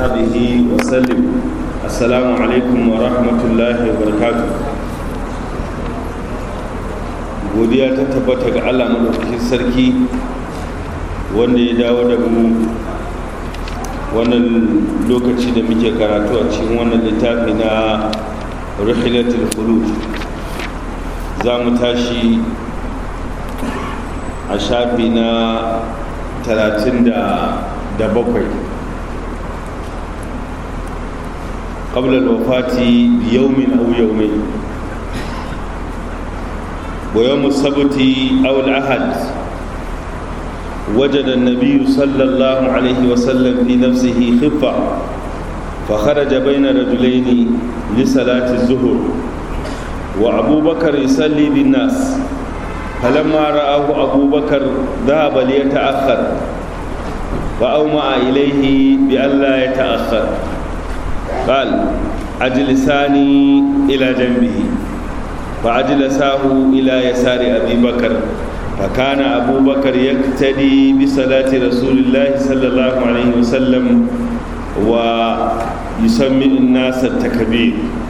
وصحبه وسلم السلام عليكم ورحمة الله وبركاته godiya ta tabbata ga Allah madaukakin sarki wanda ya dawo da mu wannan lokaci da muke karatu a cikin wannan littafi na rihilatul khulud za mu tashi a shafi na talatin da bakwai ƙablar wafati yaumin au yaumai ويوم السبت أو الأحد وجد النبي صلى الله عليه وسلم في نفسه خفة فخرج بين رجلين لصلاة الظهر وأبو بكر يصلي بالناس فلما رآه أبو بكر ذهب ليتأخر فأومأ إليه بألا يتأخر قال أجلساني إلى جنبه فأجلساه إلى يسار أبي بكر فكان أبو بكر يقتدي بصلاة رسول الله صلى الله عليه وسلم ويسمي الناس التكبير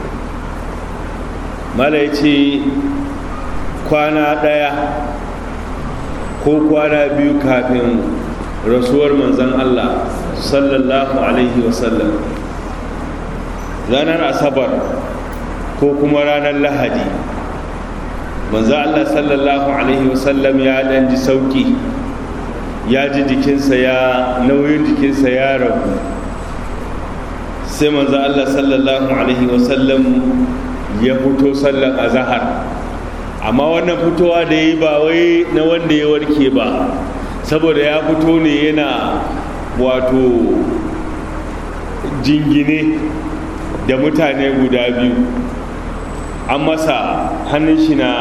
ما ليتي kwana ɗaya ko kwana biyu kafin rasuwar manzon Allah sallallahu alaihi wasallam ranar asabar ko kuma ranar lahadi manzo Allah sallallahu alaihi wasallam ya dan ji sauki ya ji jikinsa ya nauyin jikinsa ya rabu sai manzo Allah sallallahu alaihi wasallam ya fito sallan azhar amma wannan fitowa da yi ba wai na wanda ya warke ba saboda ya fito ne yana wato jingine da mutane guda biyu an masa hannun shi na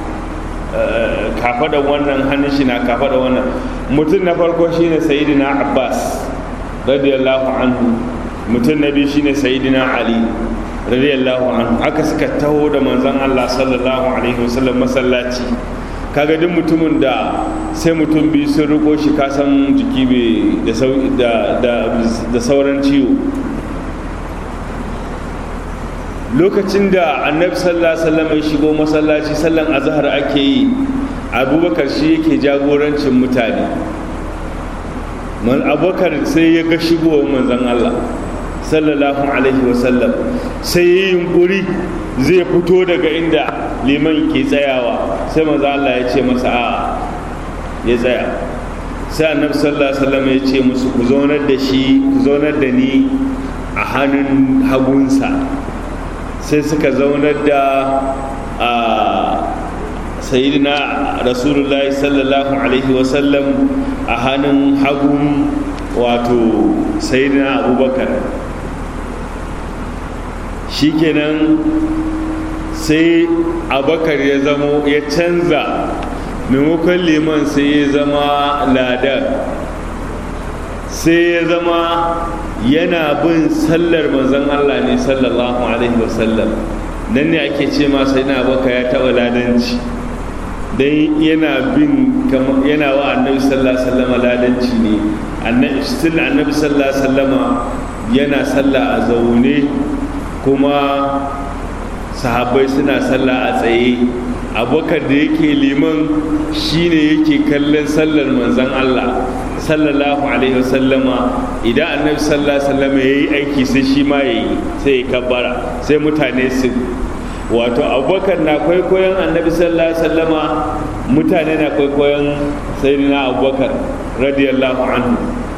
kafaɗa wannan hannun shi na kafaɗa wannan mutum na farko shine sayidina abbas radiyallahu anhu mutum na biyu shine sayidina ali radiyallahu anhu aka suka taho da manzon Allah sallallahu alaihi wasallam masallaci kaga duk mutumin da sai mutum biyu sun riko shi kasan jiki da sauran ciwo lokacin da annabi sallallahu alaihi wasallam ya shigo masallaci sallan azhar ake yi abubakar shi yake jagorancin mutane man abubakar sai ya ga shigowar manzon Allah sallallahu alaihi wasallam sai ya yi yunkuri zai fito daga inda liman ke tsayawa sai manzon Allah ya ce masa a ya tsaya sai annabi sallallahu alaihi wasallam ya ce musu ku zaunar da shi ku zaunar da ni a hannun hagunsa sai suka zaunar da a sayidina rasulullahi sallallahu alaihi wasallam a hannun hagun wato sayidina abubakar shikenan sai abubakar ya zamo ya canza maimakon liman sai ya zama ladar sai ya zama yana bin sallar manzon Allah ne sallallahu alaihi wasallam nan ne ake ce ma sai na baka ya taɓa ladanci dan yana bin yana wa annabi sallallahu alaihi wasallam ladanci ne annabi still annabi sallallahu alaihi wasallam yana sallah a zaune kuma sahabbai suna sallah a tsaye abokan da yake liman shine yake kallon sallar manzon Allah sallallahu alaihi wasallama idan annabi sallallahu alaihi wasallama yayi aiki sai shi ma yayi sai ya kabbara sai mutane su wato abubakar na kwaikwayon annabi sallallahu alaihi wasallama mutane na kwaikwayon sayyidina abubakar radiyallahu anhu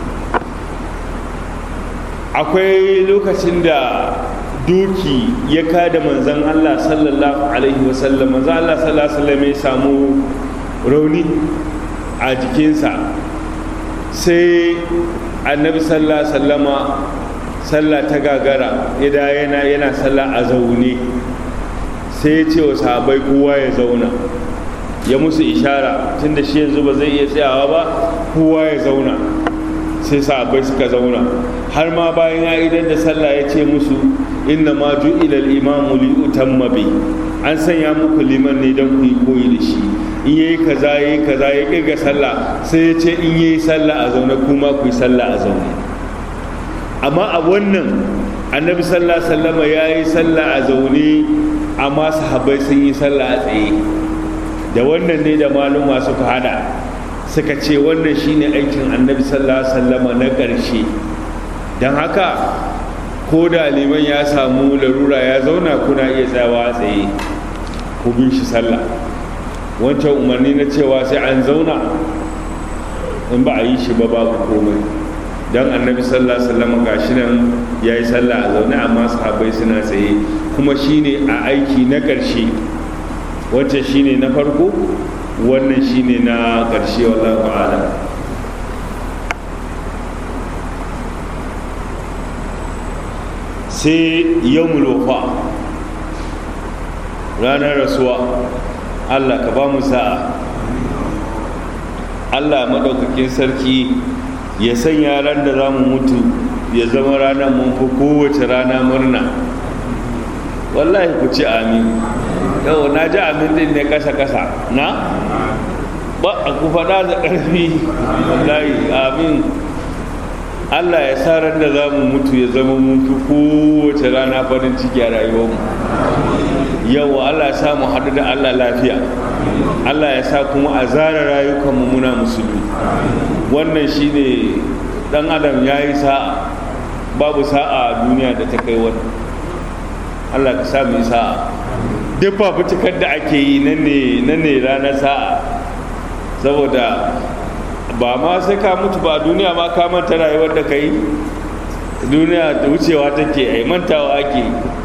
akwai lokacin da doki ya kada manzan Allah sallallahu alaihi wasallam manzan Allah sallallahu alaihi wasallam ya samu rauni a jikinsa sai annabi sallallahu alaihi wasallama sallah ta gagara ida yana yana sallah a zaune sai ya ce wa sahabai kowa ya zauna ya musu ishara tunda shi yanzu ba zai iya tsayawa ba kowa ya zauna sai sahabbai suka zauna har ma bayan ya idan da sallah ya ce musu inna ma ju'ila al-imamu li utamma bi an sanya muku liman ne don ku yi koyi da shi in yayi kaza yayi kaza ya kirga sallah sai ya ce in yayi sallah a zaune kuma ku yi sallah a zaune amma a wannan annabi sallallahu alaihi wasallama ya yi sallah a zaune amma sahabbai sun yi sallah a tsaye da wannan ne da maluma suka hada suka ce wannan shine aikin annabi sallallahu alaihi wasallama na ƙarshe don haka ko da liman ya samu larura ya zauna kuna iya tsayawa a tsaye ku bin shi sallah wancan umarni na cewa sai an zauna in ba a yi shi ba babu komai don annabi sallallahu alaihi wasallam gashi nan ya yi sallah a zaune amma sahabbai suna tsaye kuma shine a aiki na ƙarshe wancan shine na farko wannan shine na ƙarshe wallahu a'lam sai yawmul wafa ranar rasuwa Allah ka ba mu sa'a Allah maɗaukakin sarki ya sanya ran da za mu mutu ya zama ranar mun fi kowace rana murna wallahi ku ci amin yau na ji amin din ne kasa-kasa na ba a ku faɗa da ƙarfi wallahi amin Allah ya sa ran da za mu mutu ya zama mun fi kowace rana farin ciki a rayuwarmu yau Allah ya sa mu haɗu da Allah lafiya Allah ya sa kuma a zara rayukanmu muna musulmi wannan shine dan adam ya yi sa'a babu sa'a a duniya da ta kai wani Allah ka sa mu yi sa'a duk fafutukar da ake yi nan ne ranar sa'a saboda ba ma sai ka mutu ba duniya ma ka manta rayuwar da ka yi duniya da wucewa take ai mantawa ake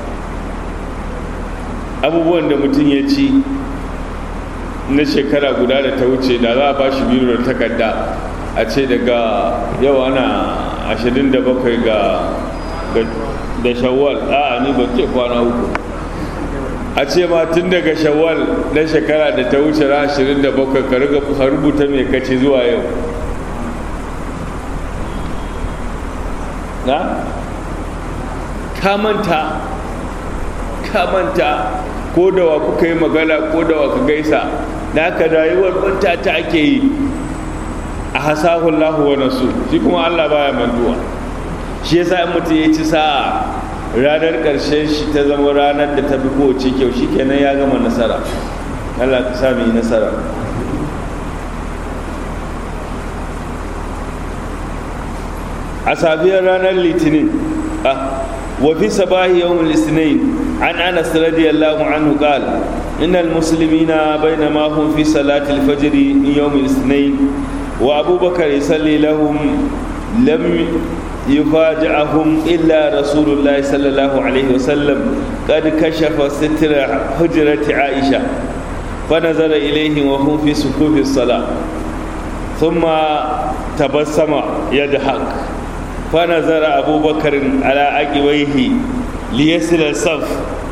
abubuwan da mutum ya ci na shekara guda da ta wuce da za a ba shi biyu da takarda a ce daga yau ana 27 ga da shawwal a ni ba ce kwana uku a ce ma tun daga shawwal na shekara da ta wuce ran 27 ka rubuta mai kaci zuwa yau na kamanta kamanta ko da wa kuka yi magana ko da wa ka gaisa da aka rayuwar banta ta ake yi a hasahun lahu wa nasu shi kuma allah baya mantuwa shi yasa in mutum ya ci sa'a ranar ƙarshen shi ta zama ranar da ta fi kowace kyau shi kenan ya gama nasara allah ka sa yi nasara a safiyar ranar litinin وفي صباح يوم الاثنين عن انس رضي الله عنه قال ان المسلمين بينما هم في صلاه الفجر يوم الاثنين وابو بكر يصلي لهم لم يفاجئهم الا رسول الله صلى الله عليه وسلم قد كشف ستر حجره عائشه فنظر اليهم وهم في صفوف الصلاه ثم تبسم يضحك فنظر أبو بكر على عقبيه ليصل الصف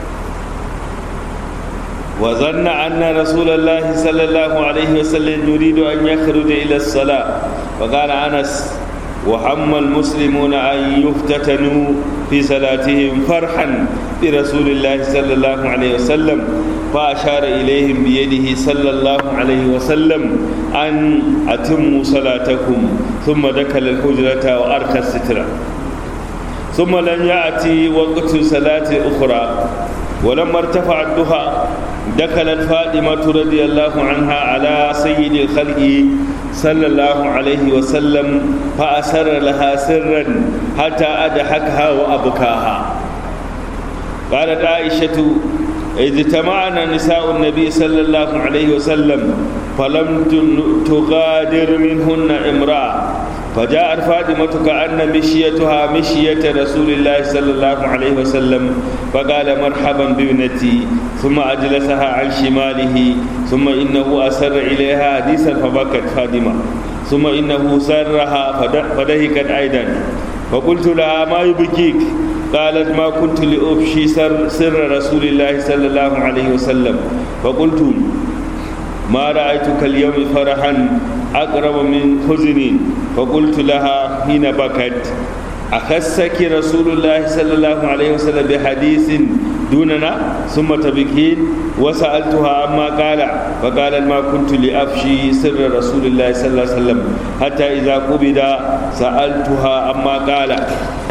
وظن أن رسول الله صلى الله عليه وسلم يريد أن يخرج إلى الصلاة فقال أنس وهم المسلمون أن يفتتنوا في صلاتهم فرحا برسول الله صلى الله عليه وسلم فأشار إليهم بيده صلى الله عليه وسلم أن أتموا صلاتكم ثم دخل الحجرة وأرخى السترة ثم لم يأتي وقت صلاة أخرى ولما ارتفع الضحى دخلت فاطمة رضي الله عنها على سيد الخلق صلى الله عليه وسلم فأسر لها سرا حتى أضحكها وأبكاها قالت عائشة إذ اجتمعنا نساء النبي صلى الله عليه وسلم فلم تغادر منهن امرأة فجاءت فاطمة كأن مشيتها مشية رسول الله صلى الله عليه وسلم فقال مرحبا بابنتي ثم أجلسها عن شماله ثم إنه أسر إليها حديثا فبكت فاطمة ثم إنه سرها فدهكت أيضا فقلت لها ما يبكيك قالت ما كنت لأفشي سر, سر رسول الله صلى الله عليه وسلم فقلت ما رأيتك اليوم فرحا أقرب من حزن فقلت لها حين بكت أخسك رسول الله صلى الله عليه وسلم بحديث دوننا ثم تبكين وسألتها عما قال فقال ما كنت لأفشي سر رسول الله صلى الله عليه وسلم حتى إذا قبض سألتها عما قال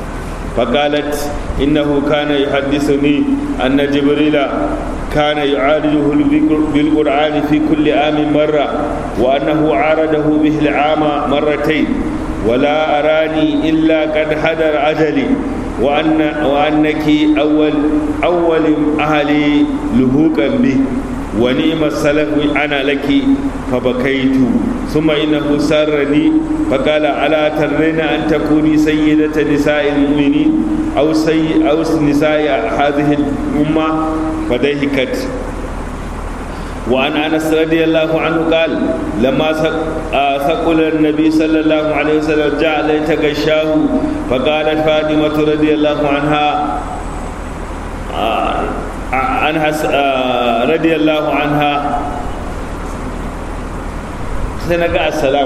فقالت إنه كان يحدثني أن جبريل كان يعالجه بالقرآن في كل عام مرة وأنه عارضه به العام مرتين ولا أراني إلا قد حضر أجلي وأن وأنك أول أول أهلي لهوكا به ونعم السلف أنا لك فبكيت ثم إنه سرني فقال ألا ترين أن تكوني سيدة نساء المؤمنين أو سي أو نساء هذه الأمة فضحكت وعن انس رضي الله عنه قال لما ثقل النبي صلى الله عليه وسلم جعل يتغشاه فقالت فاطمه رضي الله عنها عنها رضي الله عنها سنقع السلام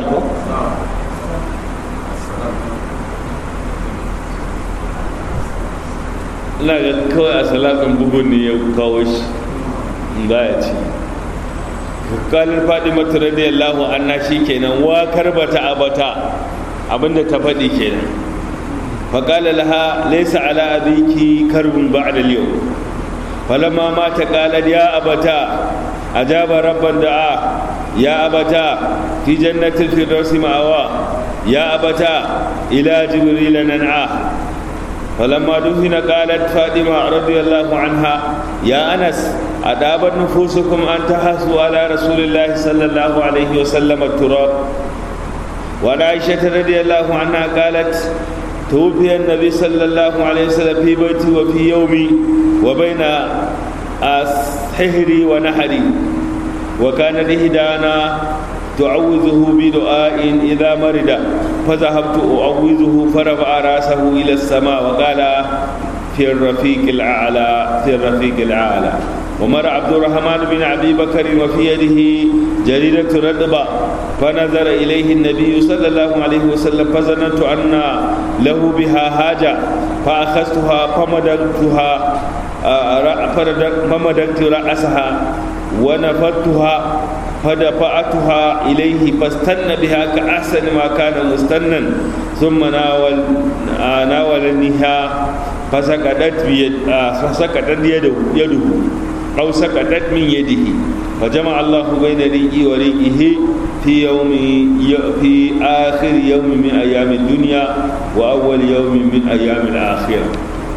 ina ga kawai a salatin bugun ne ya kawo shi za ya ci kalin fadimatu radiyallahu anha kenan wa karbata abata abinda ta faɗi kenan faƙala laha laysa ala abiki karbun ba'da al-yawm falamma mata qalat ya abata ajaba rabban da'a ya abata fi jannatil firdausi ma'awa ya abata ila jibril nan'a فلما دفن قالت فاطمة رضي الله عنها يا أنس أدابت نفوسكم أن تحسوا على رسول الله صلى الله عليه وسلم التراب وعن عائشة رضي الله عنها قالت توفي النبي صلى الله عليه وسلم في بيتي وفي يومي وبين سحري ونحري وكان إحدانا تعوذه بدعاء إذا مرض فذهبت أعوذه فرفع رأسه إلى السماء وقال في الرفيق الأعلى في الرفيق الأعلى ومر عبد الرحمن بن أبي بكر وفي يده جريدة رطبة فنظر إليه النبي صلى الله عليه وسلم فظننت أن له بها حاجة فأخذتها فمددتها فمددت رأسها ونفضتها فدفعتها إليه فاستنى بها كأحسن ما كان مستنا ثم ناول ناولنيها فسقطت بيد فسقطت يده يده أو سقطت من يده فجمع الله بين ريقي وريقه في يوم في آخر يوم من أيام الدنيا وأول يوم من أيام الآخرة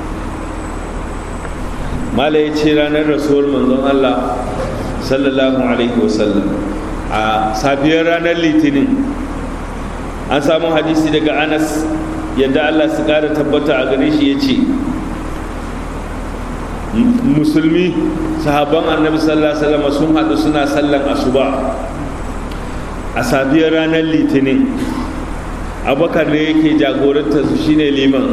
ما لا يتشيران الرسول من الله sallallahu alaihi wasallam a safiyar ranar litinin an samu hadisi daga anas yadda allah su kara tabbata a gare shi ya ce musulmi sahabban annabi sallallahu alaihi wasallam sun haɗu suna sallan asuba a safiyar ranar litinin abakar ne yake jagoranta su shine liman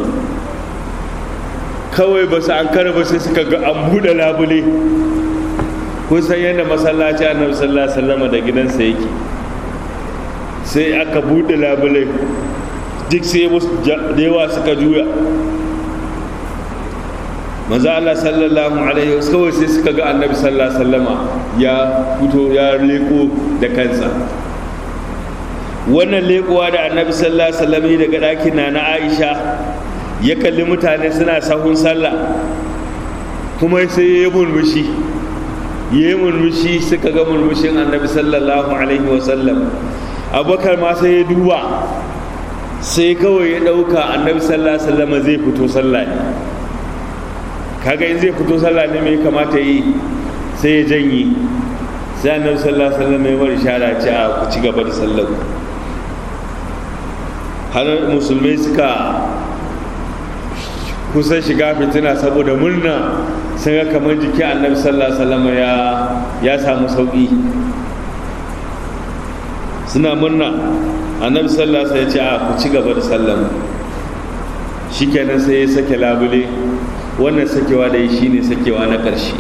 kawai ba su an kara ba sai suka ga an buɗe labule kun san yadda masallaci annabi sallallahu alaihi wasallam da gidansa yake sai aka bude labule duk sai musu da yawa suka juya maza Allah sallallahu alaihi wasallam kawai sai suka ga annabi sallallahu alaihi wasallama ya fito ya leko da kansa wannan lekowa da annabi sallallahu alaihi wasallam daga ɗakin na na Aisha ya kalli mutane suna sahun sallah kuma sai ya murmushi ya yi murmushi suka ga murmushin annabi sallallahu alaihi wasallam abubakar ma sai ya duba sai kawai ya ɗauka annabi sallallahu alaihi wasallam zai fito sallah ne kaga in zai fito sallah ne mai kamata yi sai ya janye sai annabi sallallahu alaihi wasallam ya bari shara ce a ku ci gaba da sallar har musulmai suka kusan shiga fitina saboda murna sun ga kamar jiki annabi sallallahu alaihi wasallam ya ya samu sauki suna murna annabi sallallahu alaihi wasallam ya ce a ku ci gaba da sallan shikenan sai ya sake labule wannan sakewa da yi shine sakewa na ƙarshe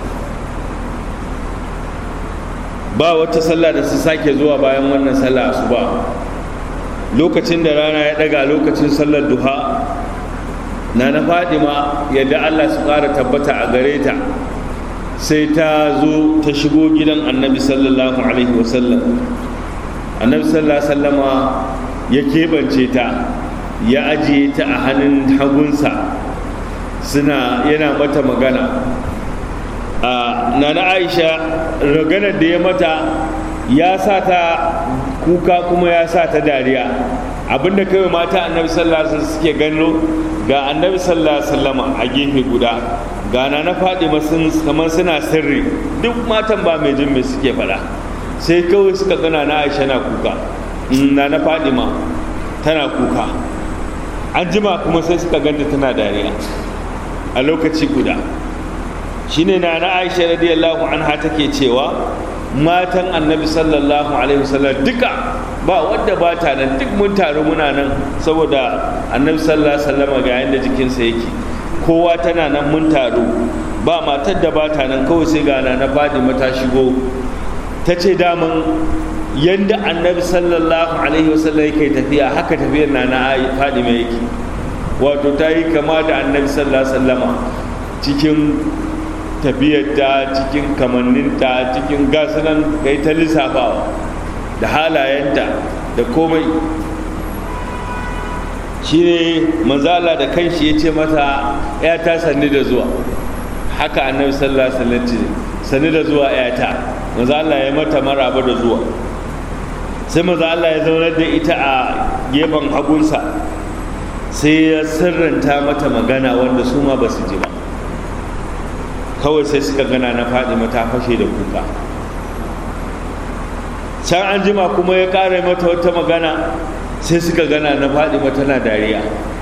ba wata sallah da su sake zuwa bayan wannan sallah asuba lokacin da rana ya daga lokacin sallar duha na na fadima yadda allah su ƙara tabbata a gare ta sai ta zo ta shigo gidan annabi sallallahu alaihi wasallam annabi sallallahu alaihi wasallama ya keɓance ta ya ajiye ta a hannun hagunsa suna yana mata magana a nana aisha raganar da ya mata ya sa ta kuka kuma ya sa ta dariya abinda kawai mata annabi sallallahu alaihi suke gano ga annabi sallallahu alaihi wasallama a gefe guda ga na faɗi kamar suna sirri duk matan ba mai jin mai suke faɗa sai kawai suka gana na aisha na kuka na na faɗi ma tana kuka an jima kuma sai suka ganta tana dariya a lokaci guda shine na na aisha radiyallahu anha take cewa matan annabi sallallahu alaihi wasallam duka ba wadda ba ta nan duk mun taru muna nan saboda annabi sallallahu alaihi wasallam ga yanda jikinsa yake kowa tana nan mun taru ba matar da ba ta nan kawai sai ga na faɗi mata shigo ta ce daman yanda annabi sallallahu alaihi wasallam yake tafiya haka tafiyar na na faɗi mai yake wato ta yi kama da annabi sallallahu alaihi wasallama cikin tafiyarta cikin kamanninta cikin gasunan kai ta lissafawa da halayenta da komai shi ne manzala da kanshi ya ce mata ya ta sanni da zuwa haka annabi sallallahu alaihi wasallam ce sanni da zuwa ya ta manzala ya mata maraba da zuwa sai manzala ya zaunar da ita a gefen hagunsa sai ya sirranta mata magana wanda su ma ba su ji ba kawai sai suka gana na faɗi mata fashe da kuka can an jima kuma ya ƙara mata wata magana sai suka gana na faɗi mata na dariya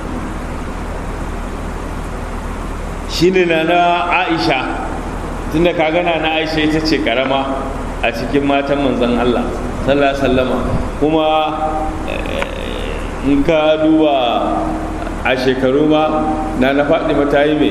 shi ne na na aisha tunda ka gana na aisha ita ce karama a cikin matan manzan Allah sallallahu sallama kuma in ka duba a shekaru ma na na faɗi mata yi mai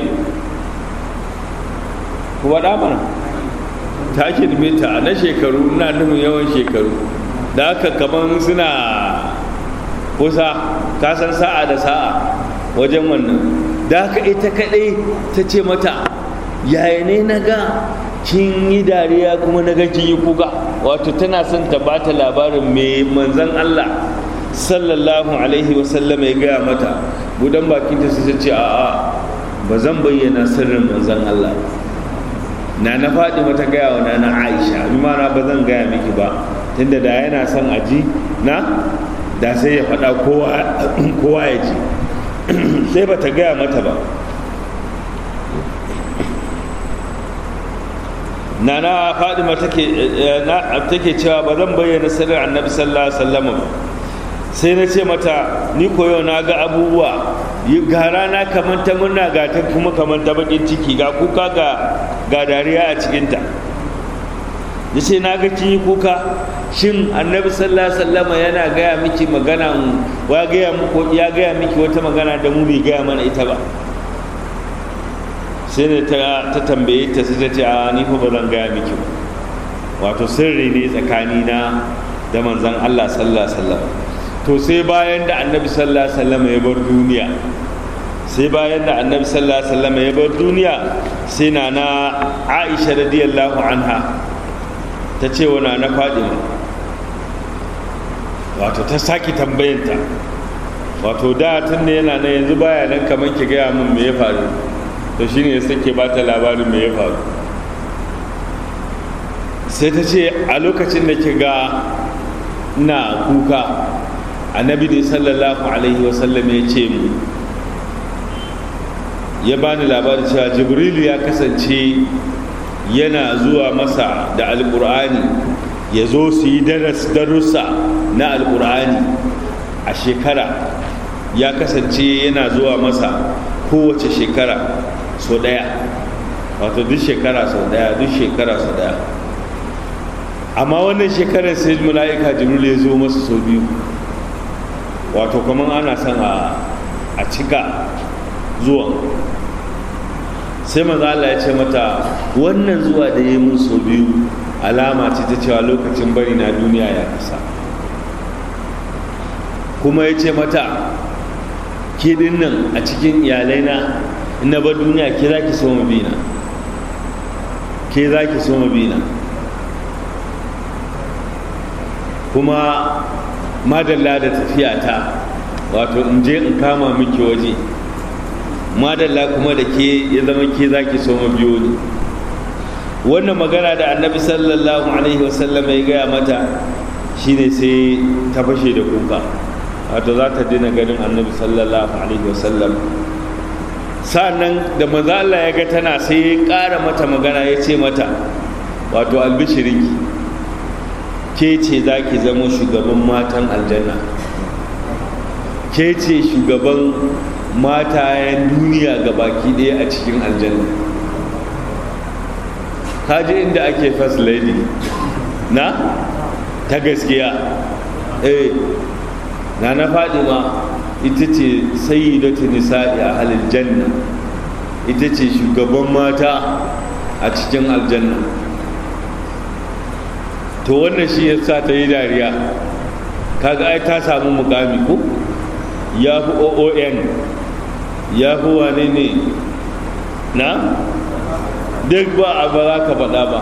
kuma mana ta kirme ta na shekaru na nufin yawan shekaru da aka kaman suna kusa kasan sa'a da sa'a wajen wannan da aka ita kaɗai ta ce mata yaya ne na ga kin yi dariya kuma na ga kin yi kuka wato tana son ta bata labarin mai manzan Allah sallallahu alaihi wasallam ya gaya mata budan bakinta su ce a'a ba zan bayyana sirrin manzan Allah na na faɗi mata gaya wa na aisha bi mana ba zan gaya miki ba tunda da yana son aji na da sai ya faɗa kowa ya ji sai ba ta gaya mata ba na na faɗi take cewa ba zan bayyana sirrin annabi sallallahu alaihi wasallam ba sai na ce mata ni koyo na ga abubuwa ga rana kamar ta murna ga ta kuma kamar ta bakin ciki ga kuka ga ga dariya a cikinta ya ce na ga kin yi kuka shin annabi sallallahu alaihi wasallam yana gaya miki magana wa gaya muku ya gaya miki wata magana da mu bai gaya mana ita ba sai da ta ta tambaye ta sai ta ce a ni fa ba zan gaya miki ba wato sirri ne tsakani na da manzon Allah sallallahu alaihi wasallam to sai bayan da annabi sallallahu alaihi wasallam ya bar duniya sai bayan da annabi sallallahu alaihi wasallam ya bar duniya sai na na Aisha radiyallahu anha ta ce wa na Fadima wato ta saki tambayanta wato da tun da yana nan yanzu baya nan kamar ki gaya min me ya faru to shine ya sake ba ta labarin me ya faru sai ta ce a lokacin da ki ga na kuka annabi ne sallallahu alaihi wasallam ya ce mu ya bani labarin cewa jibrilu ya kasance yana zuwa masa da alkur'ani ya zo su yi darussa na alkur'ani a shekara ya kasance yana zuwa masa kowace shekara sau daya wato duk shekara sau daya duk shekara sau daya amma wannan shekarar sai mala'ika jibril ya zo masa sau biyu wato kamar ana son a cika zuwan sai maza Allah ya ce mata wannan zuwa da ya mun sau biyu alama ce ta cewa lokacin bari na duniya ya kasa kuma ya ce mata ke nan a cikin iyalai na ina bar duniya ke za ki so mabina ke za ki so mabina kuma madalla da tafiya ta wato in je in kama miki waje madalla kuma da ke ya zama ke za ki so biyo ni wannan magana da annabi sallallahu alaihi wasallam ya gaya mata shine sai ta fashe da kuka wato za ta dina ganin annabi sallallahu alaihi wasallam sa'annan da maza Allah ya ga tana sai ya ƙara mata magana ya ce mata wato albishirinki ke ce za ki zama shugaban matan aljanna ke ce shugaban matayen duniya ga baki ɗaya a cikin aljanna kaji inda ake first lady na ta gaskiya eh na na ma ita ce sayyidatu nisa'i a halin janna ita ce shugaban mata a cikin aljanna to wannan shi ya sa ta yi dariya kaga ai ta samu mukami ko ya fi oon ya fi wane ne na duk ba a ba za ka faɗa ba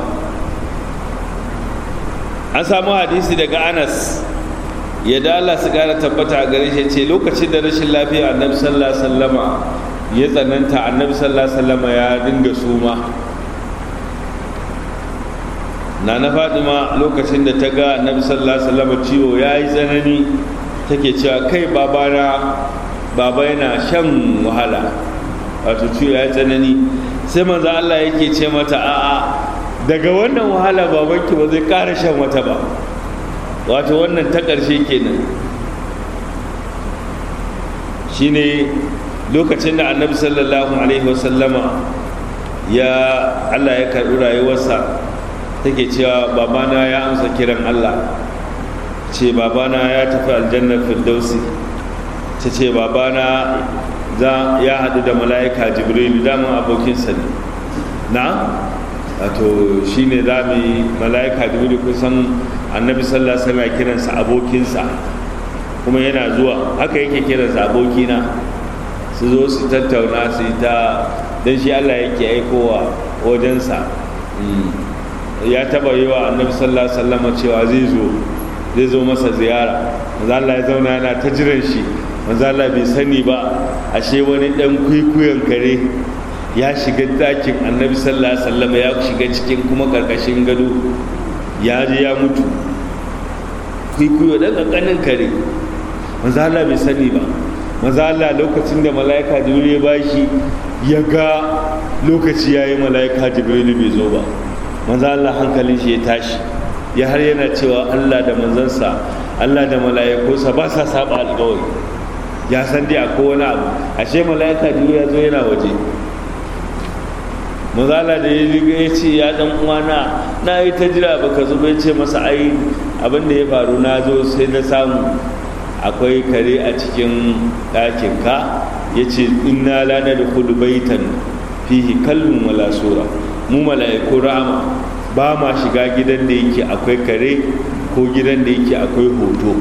an samu hadisi daga anas ya dala su ƙara tabbata a gare shi ce lokacin da rashin lafiya annabi sallallahu alaihi wasallama ya tsananta annabi sallallahu alaihi wasallama ya dinga suma na na fadima lokacin da ta ga annabi sallallahu alaihi wasallama ciwo ya yi tsanani take cewa kai babana baba yana shan wahala wato ciwo ya yi tsanani sai manzo Allah yake ce mata a'a daga wannan wahala babanki ba zai ƙara shan wata ba wato wannan ta ƙarshe kenan shine lokacin da annabi sallallahu alaihi wasallama ya Allah ya karɓi rayuwarsa take cewa babana ya amsa kiran Allah ce babana ya tafi aljannar firdausi ta ce babana ya haɗu da mala'ika jibrilu daman abokinsa ne na wato shi ne za mu yi mala'ika jibrilu kusan annabi sallallahu alaihi wasallam kiransa abokinsa kuma yana zuwa haka yake kiransa abokina su zo su tattauna su yi ta don shi allah yake aikowa wajensa ya taba yi wa annabi sallallahu alaihi wasallam cewa zai zo zai zo masa ziyara manzo Allah ya zauna yana ta jiran shi manzo Allah bai sani ba ashe wani dan kwikwiyon kare ya shiga dakin annabi sallallahu alaihi wasallam ya shiga cikin kuma karkashin gado ya je ya mutu kwikwiyo dan kankanin kare manzo Allah bai sani ba manzo Allah lokacin da malaika jibril ya bashi ya ga lokaci yayi malaika jibril bai zo ba manzo Allah hankalin shi ya tashi ya har yana cewa Allah da manzansa Allah da mala'ikunsa ba sa saba alƙawari ya san dai akwai wani abu ashe mala'ika jibril ya zo yana waje manzo Allah da ya riga ya ce ya dan uwana na yi ta jira baka zo bai ce masa ai abin da ya faru na zo sai na samu akwai kare a cikin ɗakin ka ya ce inna la nadkhulu baitan fihi kallun wala sura mu mala'iku rama ba ma shiga gidan da yake akwai kare ko gidan da yake akwai hoto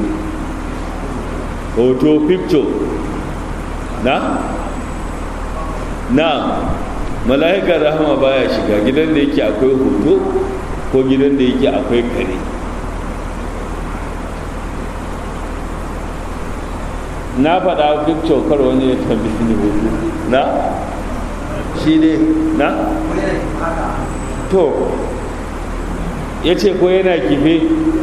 hoto picture na na mala'ikar rahama baya shiga gidan da yake akwai hoto ko gidan da yake akwai kare na faɗa picture kar wani ya tambayi ni hoto na shi ne na to ya ce ko yana kife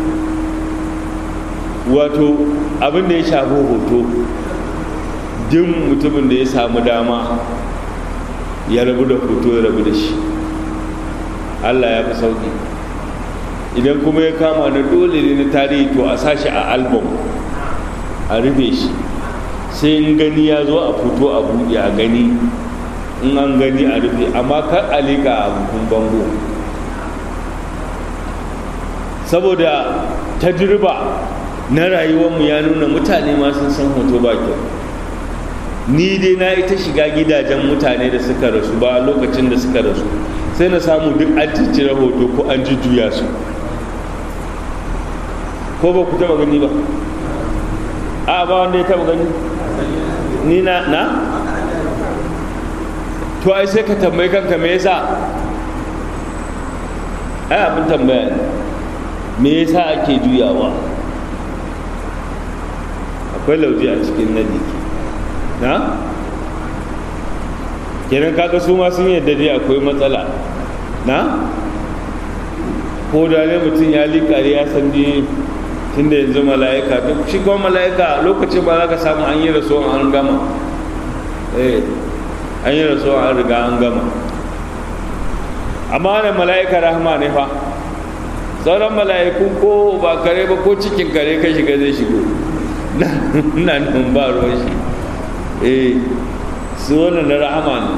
wato abin da ya shafi hoto jin mutumin da ya samu dama ya rabu da hoto ya rabu da shi allah ya fi sauki idan kuma ya kama na dole ne na tarihi to a sashi a album a rufe shi sai in gani ya zo a fito a buɗe a gani in an gani a rufe amma kar a liƙa a bukun bango saboda tajriba na rayuwarmu ya nuna mutane ma sun san hoto ba kyau ni dai na ita shiga gidajen mutane da suka rasu ba lokacin da suka rasu sai na samu duk an ciccire hoto ko an jujjuya su ko ba ku taba gani ba a ba wanda ya taba gani ni na na to ai sai ka tambayi kanka me yasa ai abin tambaya ne me yasa ake juyawa akwai akwai lauje a cikin nadi na kenan kaga su ma sun yadda dai akwai matsala na ko da ne mutum ya liƙari ya san dai tun da yanzu mala'ika duk shi kuma mala'ika lokacin ba za ka samu an yi rasuwa an gama eh an yi rasuwa an riga an gama amma wannan mala'ika rahama ne fa sauran mala'iku ko ba kare ba ko cikin kare ka shiga zai shigo na nan ba ruwan shi eh su wannan na rahama ne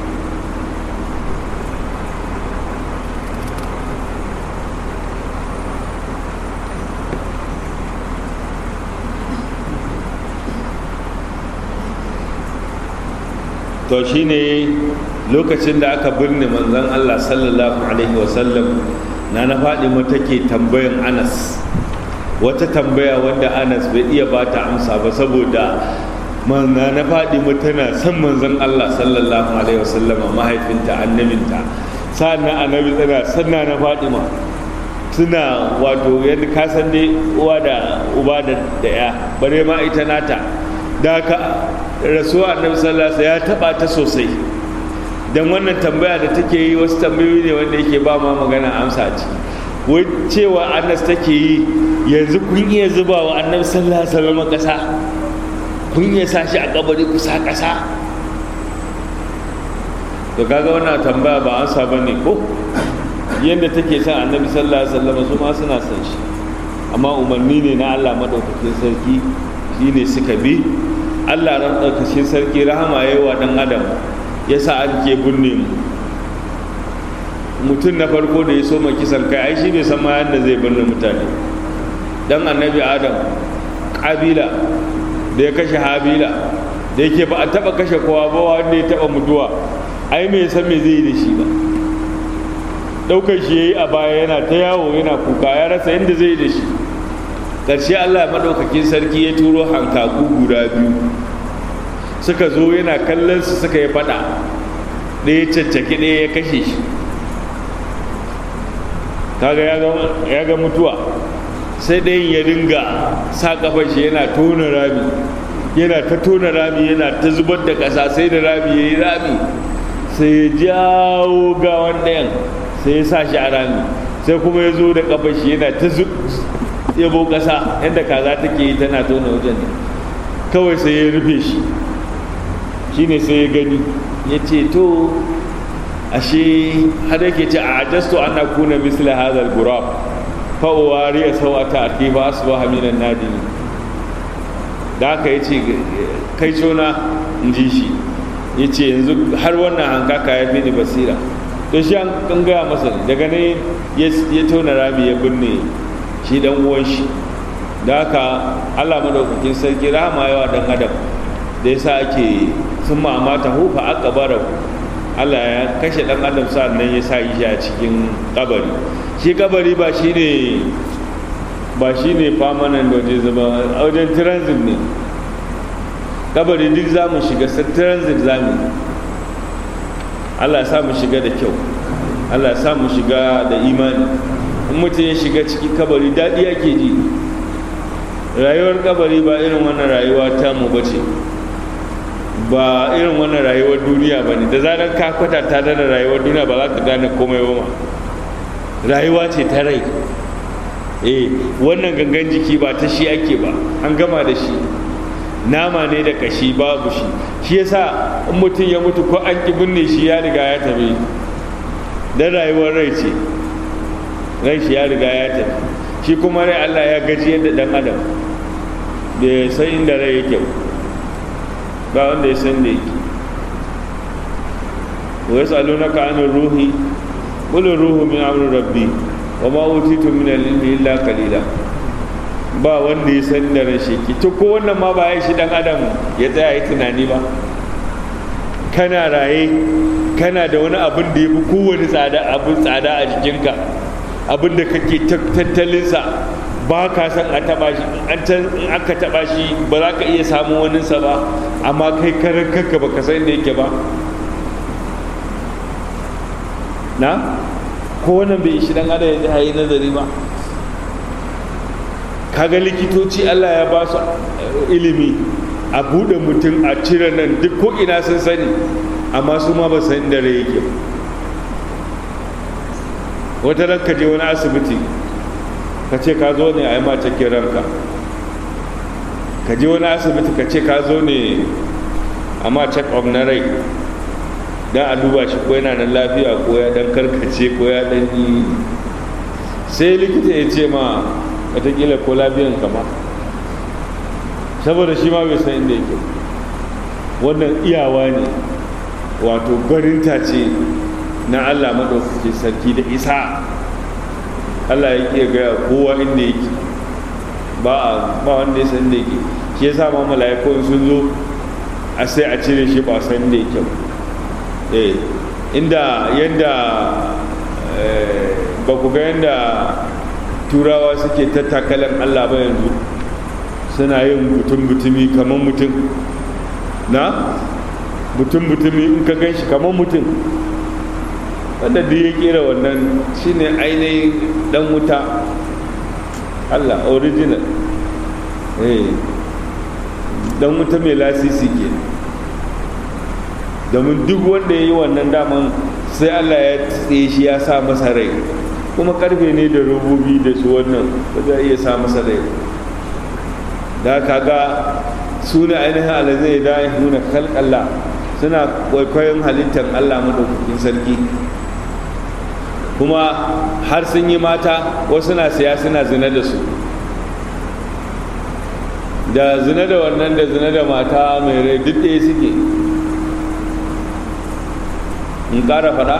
to shine lokacin da aka birne manzon Allah sallallahu alaihi wasallam na na faɗi take tambayan Anas wata tambaya wanda Anas bai iya ba ta amsa ba saboda manna na faɗi tana son manzon Allah sallallahu alaihi wasallam mahaifinta annabinta sa'annan annabi tana sanna na faɗi ma suna wato yadda ka san dai uwa da uba da ya bare ma ita nata da ka rasuwa annabi sallallahu ya taba ta sosai dan wannan tambaya da take yi wasu tambayoyi ne wanda yake ba ma magana amsa ci wai cewa annas take yi yanzu kun iya zuba wa annabi sallallahu alaihi wasallam kasa kun iya sa shi a kabari kusa kasa to kaga wannan tambaya ba amsa bane ko yadda take son annabi sallallahu alaihi wasallam su ma suna son shi amma umarni ne na Allah madaukakin sarki shine suka bi Allah ran ɗaukacin sarki rahama ya yi wa ɗan adam ya sa an ke binne mu mutum na farko da ya so ma kisan kai ai shi bai san ma yadda zai binne mutane dan annabi adam ƙabila da ya kashe habila da yake ba a taɓa kashe kowa ba wanda ya taɓa mutuwa ai mai san me zai yi da shi ba ɗaukar shi ya yi a baya yana ta yawo yana kuka ya rasa yadda zai yi da shi ƙarshe allah maɗaukakin sarki ya turo hankaku guda biyu suka zo yana kallon su suka yi faɗa ɗaya caccaki ɗaya ya kashe shi kaga ya ga mutuwa sai ɗayan ya dinga sa ƙafar shi yana tona rami yana ta tona rami yana ta zubar da ƙasa sai da rami ya yi rami sai ya jawo gawan ɗayan sai ya sa shi a rami sai kuma ya zo da ƙafar shi yana ta yabo ƙasa yadda kaza take yi tana tona wajen kawai sai ya rufe shi shine sai ya gani ya ce to ashe har yake ce a ajastu an kuna misla hadal gurab fa uwari ya sawata aki ba su ba haminan nadini da aka ya ce kai cona in ji shi ya ce yanzu har wannan hankaka ya fi ni basira to shi an gaya masa daga ne ya tona rami ya binne shi dan uwan shi da haka allah madaukakin sarki rahama yawa dan adam da yasa ake sun mamata hufa aka bara allah ya kashe dan adam nan ya sa shi a cikin kabari shi kabari ba shi ne ba shi ne famanan da waje zama a wajen transit ne kabari duk za mu shiga transit za mu allah ya sa mu shiga da kyau allah ya sa mu shiga da imani in mutum ya shiga ciki kabari daɗi ake ji rayuwar kabari ba irin wannan rayuwa ta mu bace ba irin wannan rayuwar duniya ba ne da zarar ka kwatanta da rayuwar duniya ba za ka gane komai ba ma rayuwa ce ta rai eh wannan gangan jiki ba ta shi ake ba an gama da shi nama ne da kashi babu shi shi yasa in mutum ya mutu ko an ki binne shi ya riga ya tafi dan rayuwar rai ce rai shi ya riga ya tafi shi kuma rai Allah ya gaji yadda dan adam bai san inda rai yake ba wanda ya san da yake wa yas'alunaka 'anil ruhi qul ruhu min amri rabbi wa ma utitu min al-ilmi illa qalila ba wanda ya san da ran shi to ko wannan ma ba ya shi dan adam ya tsaya yi tunani ba kana raye kana da wani abin da ya fi kowane tsada abin tsada a jikinka abin da kake tattalinsa ba ka san a taba shi an in aka taba shi ba za ka iya samun waninsa ba amma kai karan kanka ba ka san da yake ba na ko wannan bai shi dan adam ya yi nazari ba kaga likitoci allah ya ba su ilimi a buɗe mutum a cire nan duk ko ina sun sani amma su ma ba san da rai yake wata ran ka je wani asibiti ka ce ka zo ne a yi ma cikin ranka ka je wani asibiti ka ce ka zo ne a ma check up na rai don a duba shi ko yana nan lafiya ko ya dan karkace ko ya dan yi sai likita ya ce ma watakila ko lafiyan kama saboda shi ma bai san inda yake wannan iyawa ne wato barinta ce na allah maɗaukaki sarki da isa allah ya ke gaya kowa inda yake ba wanda ya san inda yake shi ya sa ma mala'ikun sun zo a sai a cire shi ba san inda yake eh inda yadda ba ku ga yadda turawa suke tattakalan allah ba yanzu suna yin mutum-mutumi kamar mutum na mutum-mutumi in ka gan shi kamar mutum wanda duk ya kera wannan shine ainihin dan wuta allah original eh dan wuta mai lasisi ke domin duk wanda ya yi wannan daman sai allah ya tsaye shi ya sa masa rai kuma karfe ne da robobi da su wannan ba za iya sa masa rai da kaga su ne ainihin alazai da ya nuna kalkalla suna kwaikwayon halittar allah maɗaukakin sarki kuma har sun yi mata wasu na siya suna zina da su da zina da wannan da zina da mata mai rai duk ɗaya suke in ƙara faɗa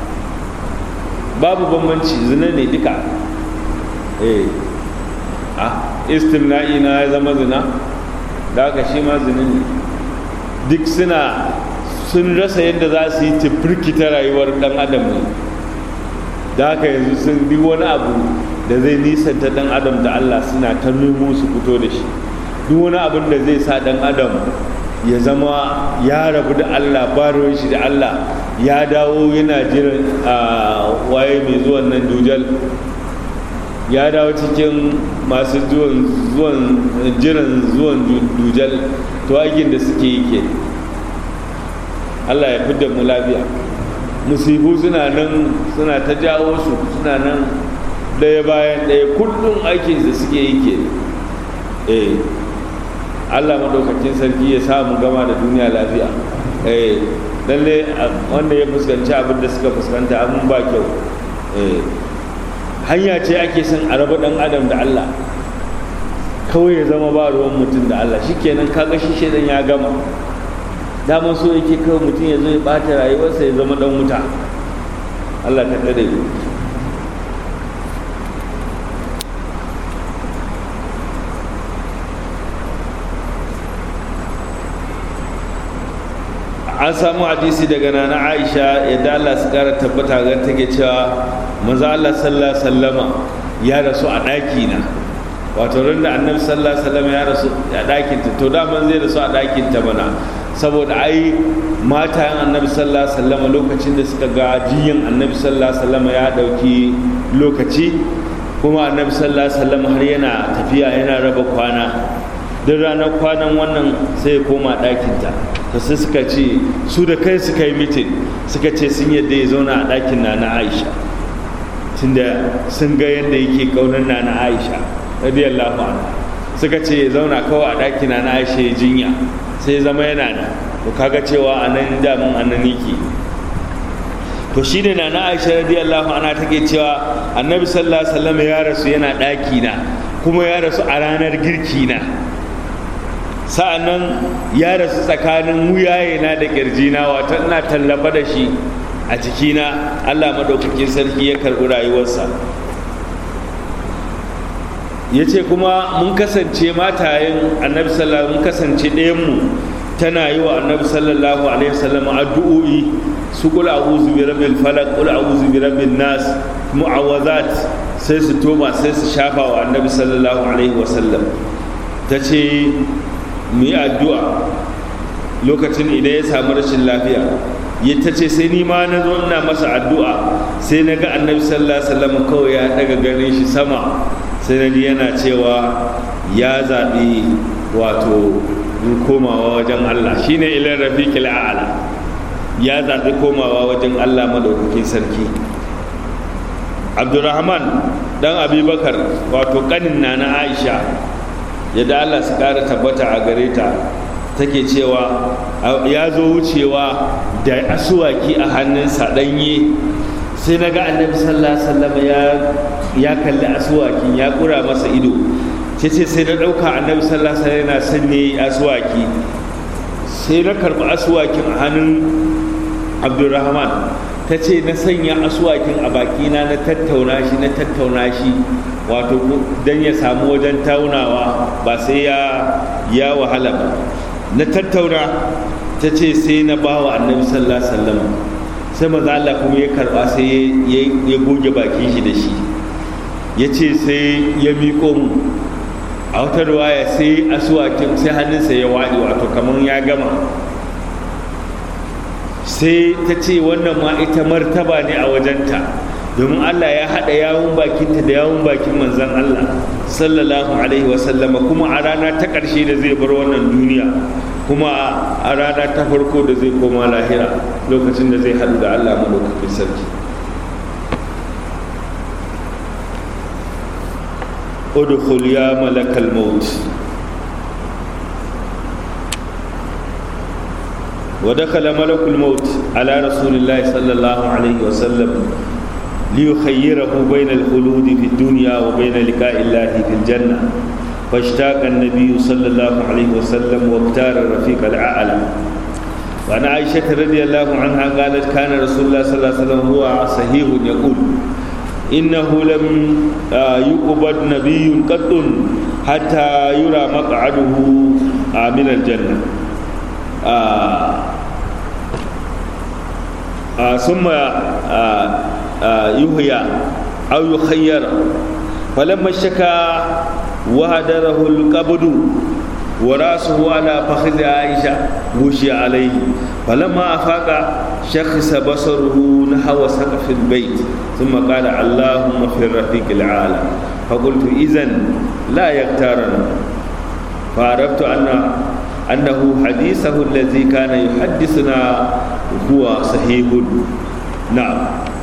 babu bambanci zina ne duka eh ah istimna'i na ya zama zina da haka shi ma zina ne duk suna sun rasa yadda za su yi tafirkita rayuwar ɗan adam ne da haka yanzu sun bi wani abu da zai nisanta ɗan adam da allah suna ta nemo su fito da shi duk wani abin da zai sa ɗan adam ya zama ya rabu da allah baruwan shi da allah ya dawo yana jiran a waye mai zuwan nan dujal ya dawo cikin masu zuwan jiran zuwan dujal to aikin da suke yi ke allah ya fidda mu lafiya musibu suna nan suna ta jawo su suna nan ɗaya bayan ɗaya kullum aikin da suke yi ke eh allah maɗaukakin sarki ya samu gama da duniya lafiya eh lalle wanda ya fuskanci abin da suka fuskanta abin ba kyau eh hanya ce ake son a raba dan adam da Allah kawai ya zama ba ruwan mutum da Allah shikenan kaga shi shedan ya gama dama so yake kawai mutum ya zo ya bata rayuwarsa ya zama dan wuta Allah ta tsare mu an samu hadisi daga nana aisha yadda allah su kara tabbata ga take cewa maza allah sallallahu sallama ya rasu a ɗaki na wato ran da annabi sallallahu sallama ya rasu a ɗakin ta to daman zai rasu a ɗakin ta mana saboda ai matayen annabi sallallahu sallama lokacin da suka ga jiyan annabi sallallahu sallama ya ɗauki lokaci kuma annabi sallallahu sallama har yana tafiya yana raba kwana duk ranar kwanan wannan sai ya koma ɗakinta ta sai suka ce su da kai suka yi mitin suka ce sun yadda ya zauna a ɗakin na na aisha tunda sun ga yadda yake ƙaunar na na aisha radiyallahu anha suka ce ya zauna kawai a ɗakin na na aisha ya jinya sai ya zama yana da to kaga cewa a nan damun a nan yake to shi ne na na aisha radiyallahu anha take cewa annabi sallallahu alaihi wasallam ya rasu yana ɗaki na kuma ya rasu a ranar girki na sa'annan ya rasu tsakanin wuyayena da ƙirjina wata ina tallafa da shi a cikina allah maɗaukakin sarki ya karɓi rayuwarsa ya ce kuma mun kasance matayen annabi sallallahu mun kasance ɗayanmu tana yi wa annabi sallallahu alaihi wasallam addu'o'i su kula a'udhu bi rabbil falaq kula a'udhu bi rabbin nas mu'awazat sai su toma sai su shafa wa annabi sallallahu alaihi wasallam ta ce mu yi addu'a lokacin idan ya samu rashin lafiya ya ta ce sai ni ma na zo ina masa addu'a sai na ga annabi sallallahu alaihi wasallam kawai ya daga ganin shi sama sai na yana cewa ya zaɓi wato komawa wajen Allah shine ilan rafiqil a'la ya zaɓi komawa wajen Allah madaukakin sarki Abdurrahman dan Abubakar wato kanin na na Aisha yadda Allah su ƙara tabbata a gare ta take cewa ya zo wucewa da asuwaki a hannunsa ɗanye sai na ga annabi sallallahu alaihi wasallam ya kalli asuwakin ya kura masa ido ce ce sai na ɗauka annabi sallallahu alaihi wasallam yana sanye asuwaki sai na karɓi asuwakin a hannun abdulrahman ta ce na sanya asuwakin a bakina na tattauna shi na tattauna shi wato don ya samu wajen taunawa ba sai ya ya wahala ba na tattauna ta ce sai na ba wa annabi sallallahu alaihi wasallam sai maza Allah kuma ya karba sai ya goge bakin shi da shi ya ce sai ya miƙo mu a wata ruwaya sai asuwakin sai hannunsa ya waɗi wato kamar ya gama sai ta ce wannan ma ita martaba ne a wajenta domin Allah ya haɗa yawun bakinta da yawun bakin manzan Allah sallallahu alaihi wasallama kuma a rana ta ƙarshe da zai bar wannan duniya kuma a rana ta farko da zai koma lahira lokacin da zai haɗu da Allah madaukakin sarki udkhul ya malakal maut ودخل ملك الموت على رسول الله صلى الله عليه وسلم ليخيره بين الخلود في الدنيا وبين لقاء الله في الجنة فاشتاق النبي صلى الله عليه وسلم واختار الرفيق الأعلى وعن عائشة رضي الله عنها قالت كان رسول الله صلى الله عليه وسلم هو صحيح يقول إنه لم يقبض نبي قط حتى يرى مقعده من الجنة ثم يهيا أو يخير فلما اشتكى وهدره القبض وراسه على فخذ عائشة غشي عليه فلما أفاق شخص بصره نحو سقف البيت ثم قال اللهم في الرفيق العالى فقلت إذن لا يختارنا فعرفت أن أنه حديثه الذي كان يحدثنا هو صحيح نعم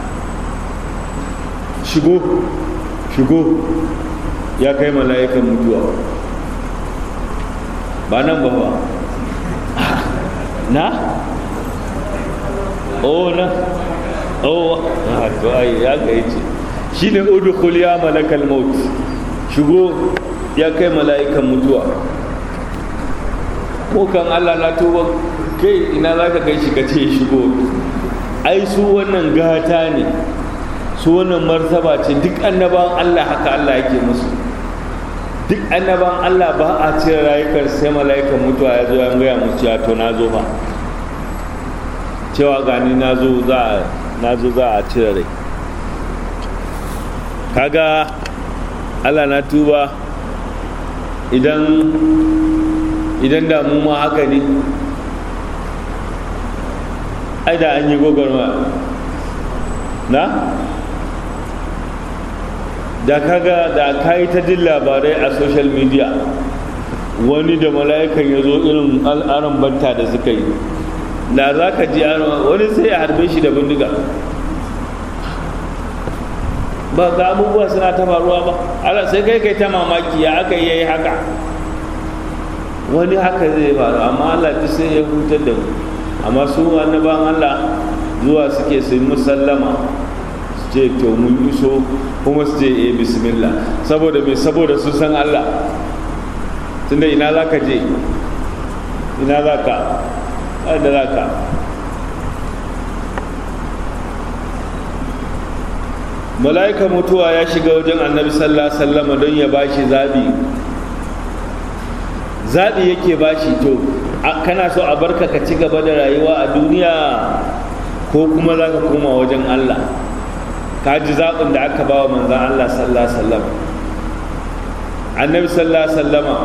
shigo shigo ya kai mala'ikan mutuwa ba nan ba ba na? oh na oh to ai ya kai ce shi ne udkhul ya malakal maut shigo ya kai mala'ikan mutuwa ko kan Allah na tuba kai ina za ka kai shi ka ce shigo ai su wannan gata ne su wannan martaba ce duk annaban Allah haka Allah yake musu duk annaban Allah ba a cire rayukan sai mala'ikan mutuwa ya zo ya gaya musu cewa to na zo ba cewa gani na zo za na zo za a cire rai kaga Allah na tuba idan idan da mu ma haka ne ai da an yi gogarma na da kaga da kayi ta jin labarai a social media wani da mala'ikan ya zo irin al'aran banta da suka yi da za ka ji wani sai ya harbe shi da bindiga ba ga abubuwa suna ta faruwa ba ala sai kai kai ta mamaki ya aka yi haka wani haka zai faru amma Allah duk sai ya hutar da mu amma su annaban Allah zuwa suke su musallama su ce to mun iso kuma su ce eh bismillah saboda me saboda su san Allah tunda ina za ka je ina za ka da za ka mala'ika mutuwa ya shiga wajen annabi sallallahu alaihi wasallam don ya bashi zabi zabi yake bashi to kana so a barka ka ci gaba da rayuwa a duniya ko kuma za ka koma wajen Allah ka ji zaɓin da aka ba wa manzan Allah sallallahu alaihi wasallam annabi sallallahu alaihi wasallama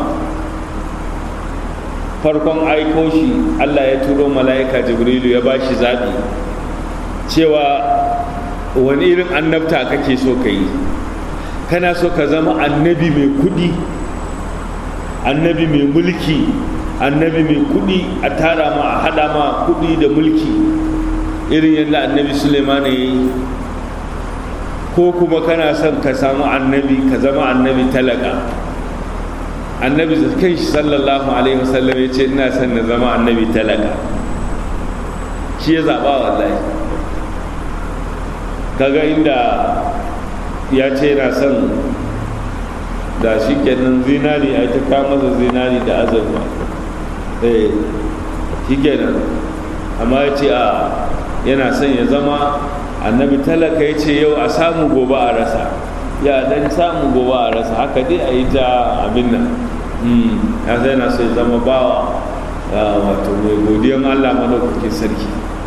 farkon aiko shi Allah ya turo mala'ika jibrilu ya bashi zaɓi cewa wani irin annabta kake so ka yi kana so ka zama annabi mai kudi annabi mai mulki annabi mai kudi a tara ma a hada ma kudi da mulki irin yadda annabi suleiman ya yi ko kuma kana son ka samu annabi ka zama annabi talaka annabi kan shi sallallahu alaihi wasallam ya ce ina son na zama annabi talaka shi ya zaɓa wallahi kaga inda ya ce yana son da shi kenan zinari a ta kama masa zinari da azurfa eh shi kenan amma ya ce a yana son ya zama annabi talaka ya ce yau a samu gobe a rasa ya dan samu gobe a rasa haka dai a yi ta abin nan ya sai na so ya zama bawa wato mai godiyan allah madaukakin sarki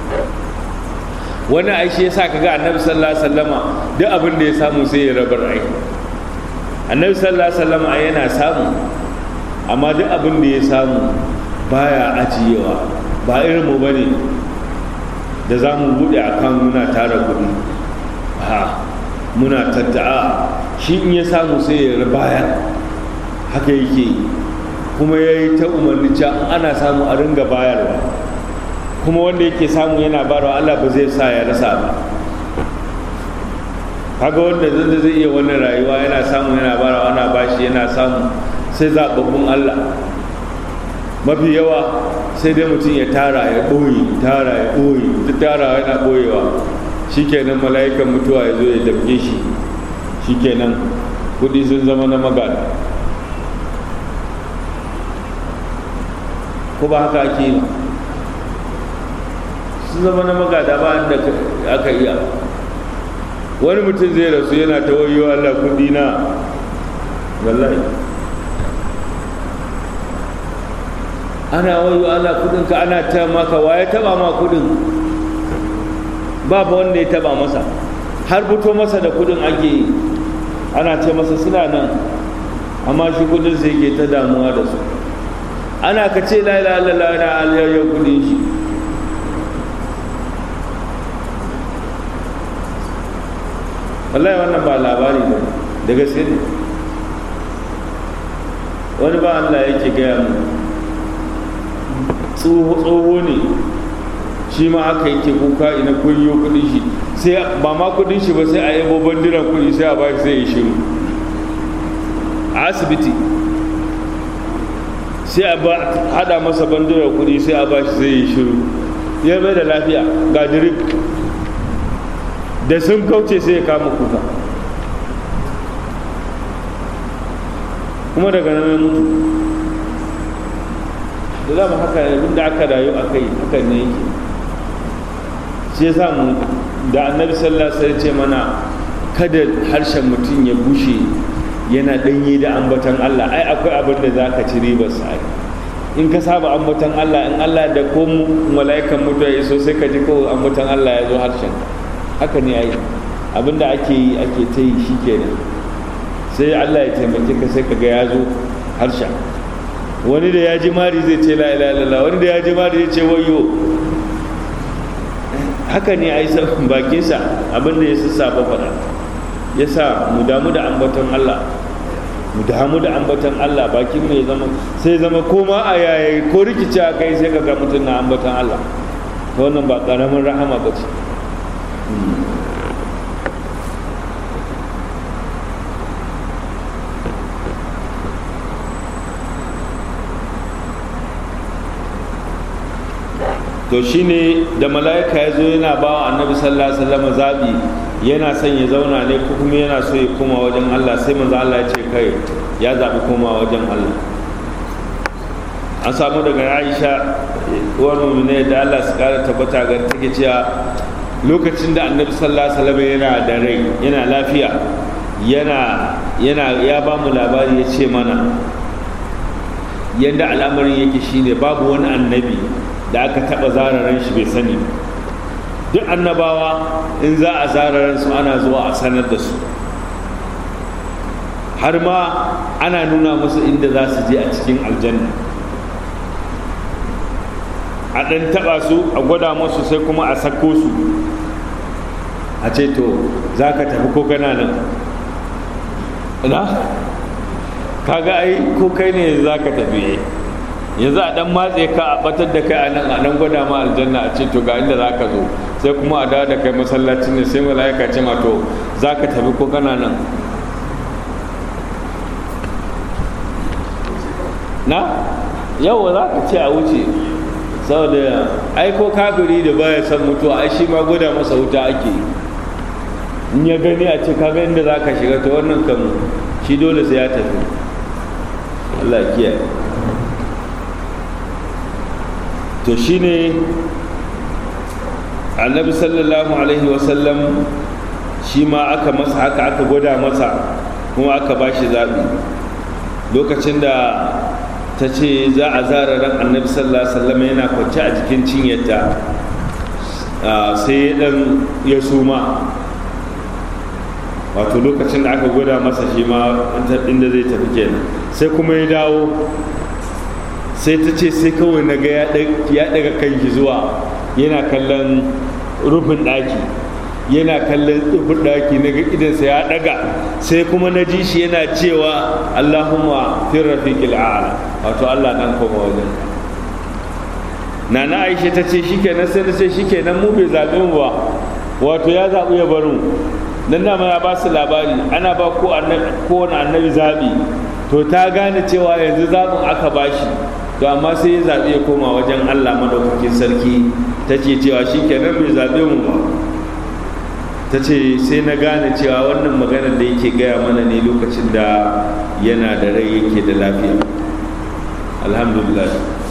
wani aishi ya sa kaga annabi sallallahu alaihi wasallama duk abin da ya samu sai ya rabar ai annabi sallallahu alaihi wasallama yana samu amma duk abin da ya samu baya ajiyewa ba irin mu bane da za mu buɗe akan muna tara kuɗi ha muna tatta'a shi in ya samu sai ya bayar haka yake kuma ya yi ta umarni cewa ana samu a ringa bayarwa kuma wanda yake samu yana bayarwa Allah ba zai sa ya rasa ba kaga wanda zai zai iya wannan rayuwa yana samu yana bayarwa ana bashi yana samu sai zaɓaɓɓun Allah mafi yawa sai dai mutum ya tara ya ɓoye tara ya ɓoye ta tara yana ɓoyewa shikenan mala'ikan mutuwa ya zo ya damke shi shikenan kudi sun zama na magana ko ba haka ake yi sun zama na magada ba da aka iya wani mutum zai rasu yana ta wayo Allah kudi na wallahi ana wayo Allah kudin ka ana ta maka waye taba ma kudin ba ba wanda ya taba masa har fito masa da kudin ake ana ce masa suna nan amma shi kudin sai ke ta damuwa da su ana ka ce la ilaha illallah na alayyar kudin shi wallahi wannan ba labari ba da gaske ne wani ba Allah yake gaya mu tsoho ne shi ma aka yake kuka ina kunyo kudin shi sai ba ma kudin shi ba sai a yabo bandiran kudi sai a bashi sai ya shiru a asibiti sai a hada masa bandiran kudi sai a bashi sai ya shiru ya bai da lafiya ga drip da sun kauce sai ya kama kuka kuma daga nan mutu da zama haka abinda aka rayu a kai haka ne yake shi yasa mu da annabi sallallahu alaihi ce mana kada harshen mutum ya bushe yana danye da ambatan Allah ai akwai abin da zaka ci ribar sa in ka saba ambatan Allah in Allah da ko mala'ikan mutuwa ya so sai ka ji ko ambatan Allah ya zo harshen haka ne ai abin da ake yi ake ta yi shikenan sai Allah ya taimake ka sai ka ga ya zo harshen wani da ya ji mari zai ce la ilaha illallah wani da ya ji mari zai ce wayo haka ne ai bakinsa abin da ya sassafa faɗa ya sa mu damu da ambaton Allah mu damu da ambaton Allah bakin mu ya zama sai zama koma a yayi ko rikici a kai sai kaga mutum na ambaton Allah ta wannan ba ƙaramin rahama ba ce to shine da mala'ika ya zo yana ba wa annabi sallallahu alaihi wasallam zabi yana son ya zauna ne ko kuma yana so ya koma wajen Allah sai manzo Allah ya ce kai ya zabi koma wajen Allah an samu daga Aisha uwar mu'mina da Allah su kara tabbata ga take cewa lokacin da annabi sallallahu alaihi wasallam yana da rai yana lafiya yana yana ya ba mu labari ya ce mana yadda al'amarin yake shine babu wani annabi da aka taɓa zararen shi bai sani duk annabawa in za a zararen su ana zuwa a sanar da su har ma ana nuna musu inda za su je a cikin aljanna a ɗan taɓa su a gwada musu sai kuma a sako su a ce to za ka tafi ko kana nan na kaga ai ko kai ne za ka tafi yanzu a dan matse ka a batar da kai a nan a nan gwada ma aljanna a ce to ga inda za ka zo sai kuma a dawo da kai masallaci ne sai mala'ika ce ma to za ka tafi ko kana nan na yau za ka ce a wuce saboda aiko kafiri da baya son mutuwa ai shi ma gwada masa wuta ake in ya gani a ce kaga inda za ka shiga ta wannan kan shi dole sai ya tafi Allah kiyaye to shine annabi sallallahu alaihi wasallam shi ma aka masa haka aka gwada masa kuma aka ba shi zaɓi lokacin da ta ce za a zara ran annabi sallallahu alaihi wasallam yana kwance a jikin cinyarta sai dan ya suma wato lokacin da aka gwada masa shi ma inda zai tafi kenan sai kuma ya dawo sai ta ce sai kawai na ga ya daga kanki zuwa yana kallon rufin ɗaki yana kallon rufin ɗaki na ga idansa ya daga sai kuma na ji shi yana cewa allahumma fin rafiqil a'la wato allah dan koma wajen nana aisha ta ce shikenan sai na ce shikenan mu bai zaɓe mu ba wato ya zaɓi ya bar mu dan dama ya ba su labari ana ba ko kowane annabi zaɓi to ta gane cewa yanzu zaɓin aka ba shi to amma sai ya zaɓi ya koma wajen allah madaukakin sarki ta ce cewa shi kenan bai zaɓe mu ba ta ce sai na gane cewa wannan maganar da yake gaya mana ne lokacin da yana da rai yake da lafiya alhamdulillah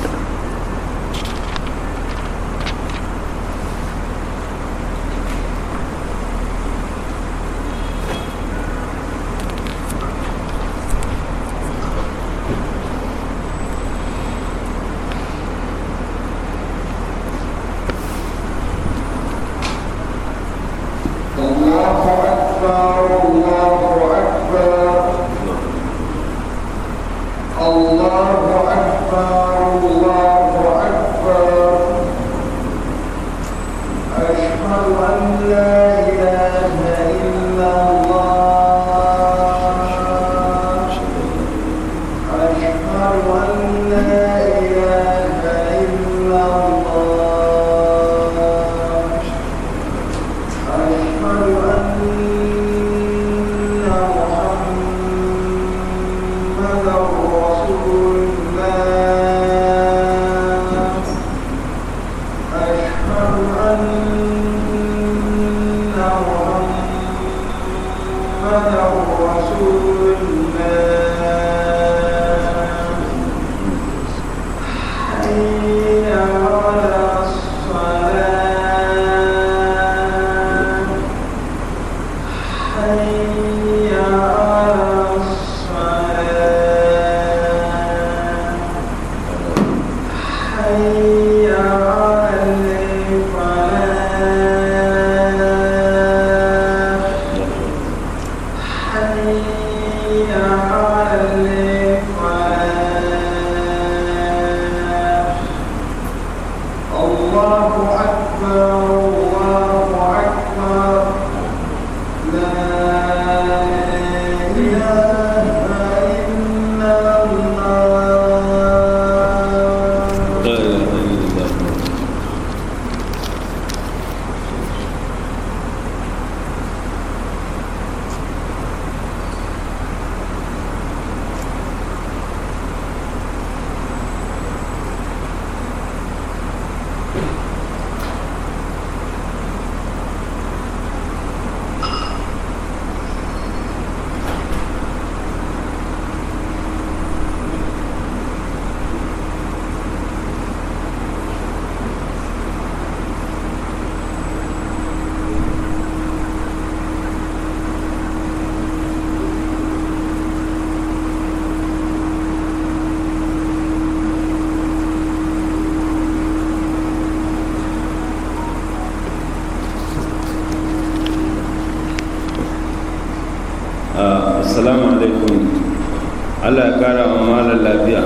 assalamu alaikum allah ya kara wa malar lafiya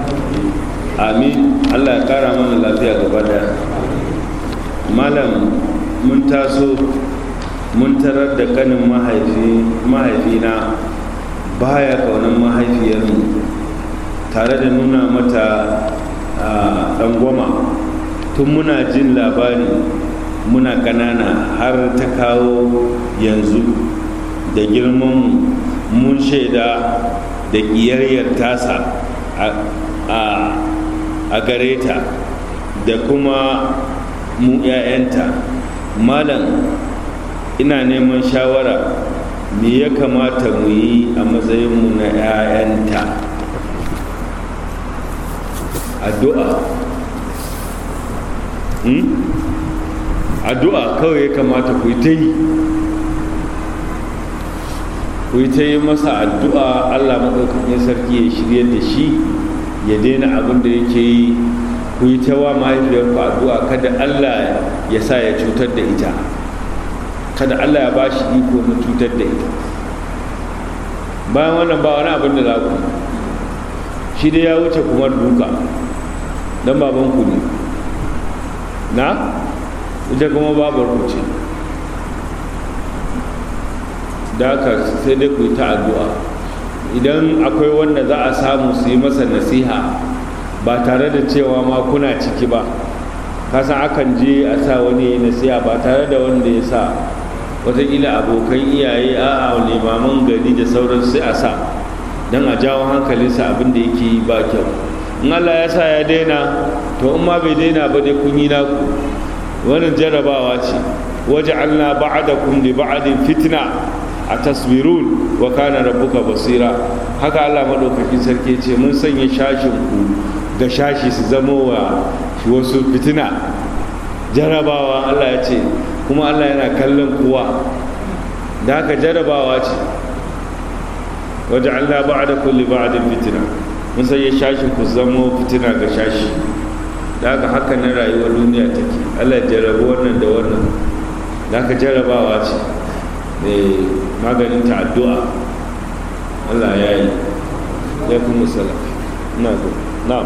amin allah ya kara mana lafiya gaba daya malam mun taso mun tarar da kanin mahaifina baya kaunan mahaifiyarmu tare da nuna mata ɗangwama tun muna jin labari muna ƙanana har ta kawo yanzu da girman mun shaida da ƙiyayyar tasa a gare ta da kuma mu 'ya'yanta malam ina neman shawara me ya kamata mu yi a matsayinmu na 'ya'yanta addu'a addu'a kawai ya kamata ku ta yi ku ta yi masa addu'a allah maɗaukakin sarki ya shirya da shi ya daina abin da yake yi ku yi ta wa mahaifiyarku addu'a kada allah ya sa ya cutar da ita kada allah ya ba shi iko na cutar da ita bayan wannan ba wani abin da za ku shi dai ya wuce kuma duka don babanku ne na ita kuma babar ku ce da haka sai dai ku yi ta addu'a idan akwai wanda za a samu su yi masa nasiha ba tare da cewa ma kuna ciki ba kasan akan je a sa wani nasiha ba tare da wanda ya sa wataƙila abokan iyaye a'a limaman gari da sauran sai a sa don a jawo hankalinsa abin da yake yi ba kyau in allah ya sa ya daina to in ma bai daina ba dai kun yi naku wannan jarabawa ce waje allah ba'adakum li ba'adin fitna a tasbirun wa kana rabbuka basira haka allah maɗaukakin sarki ce mun sanya shashin ku da shashi su zama wa wasu fitina jarabawa allah ya ce kuma allah yana kallon kowa da haka jarabawa ce waje allah ba'ada kulli ba'adin fitina mun sanya shashin ku zama fitina ga shashi da haka haka na rayuwar duniya take allah jarabu wannan da wannan da haka jarabawa ce maganin ta addu'a Allah ya yi ya kuma sala na zo na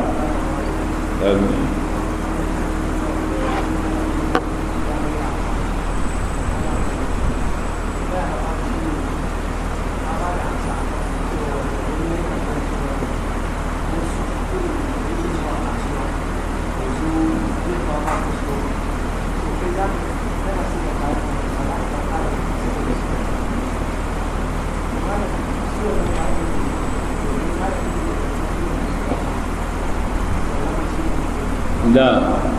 da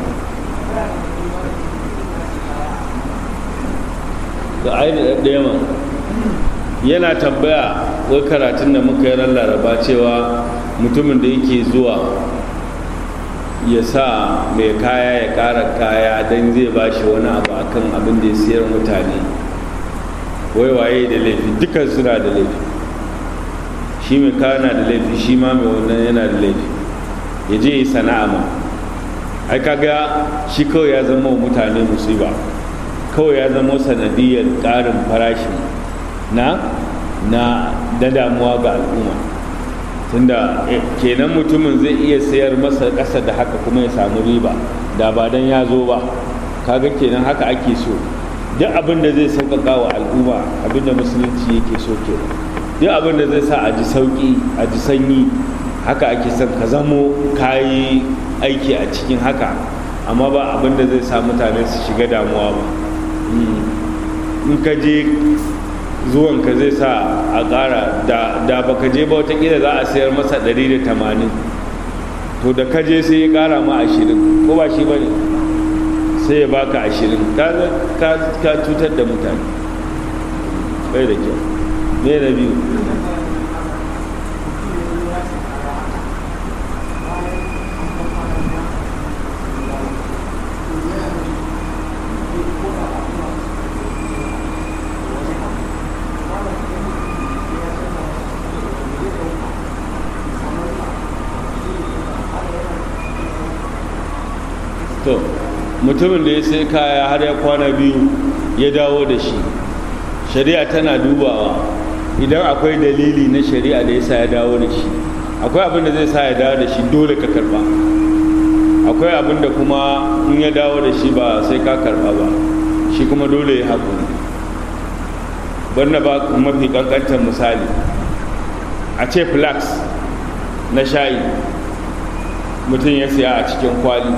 ga aini ɗaya ma yana tambaya wai karatun da muka yi ran laraba cewa mutumin da yake zuwa ya sa mai kaya ya ƙara kaya don zai ba shi wani abu akan abin da ya siyar mutane wai waye da laifi dukkan suna da laifi shi mai kaya na da laifi shi ma mai wannan yana da laifi ya je yi sana'a ma ai kaga shi kawai ya zama wa mutane musiba kawai ya zama sanadiyar ƙarin farashin na na da damuwa ga al'umma tunda kenan mutumin zai iya sayar masa ƙasa da haka kuma ya samu riba da ba dan ya zo ba kaga kenan haka ake so duk abin da zai sauƙaƙa wa al'umma abin da musulunci yake so kenan duk abin da zai sa a ji sauƙi a ji sanyi haka ake son ka zamo kayi aiki a cikin haka amma ba abin da zai sa mutane su shiga damuwa ba in ka je zuwanka zai sa a ƙara da baka je ba watakila za a sayar masa 180 to da ka je sai ya ƙara ma 20 ko ba shi ba ne sai ya baka 20 ka cutar da mutane bai da kyau me na biyu to mutumin da ya sai kaya har ya kwana biyu ya dawo da shi shari'a tana dubawa idan akwai dalili na shari'a da ya sa ya dawo da shi akwai abin da zai sa ya dawo da shi dole ka karba akwai abin da kuma in ya dawo da shi ba sai ka karba ba shi kuma dole ya haƙuri banda ba mafi ƙanƙantar misali a ce flax na shayi mutum ya siya a cikin kwali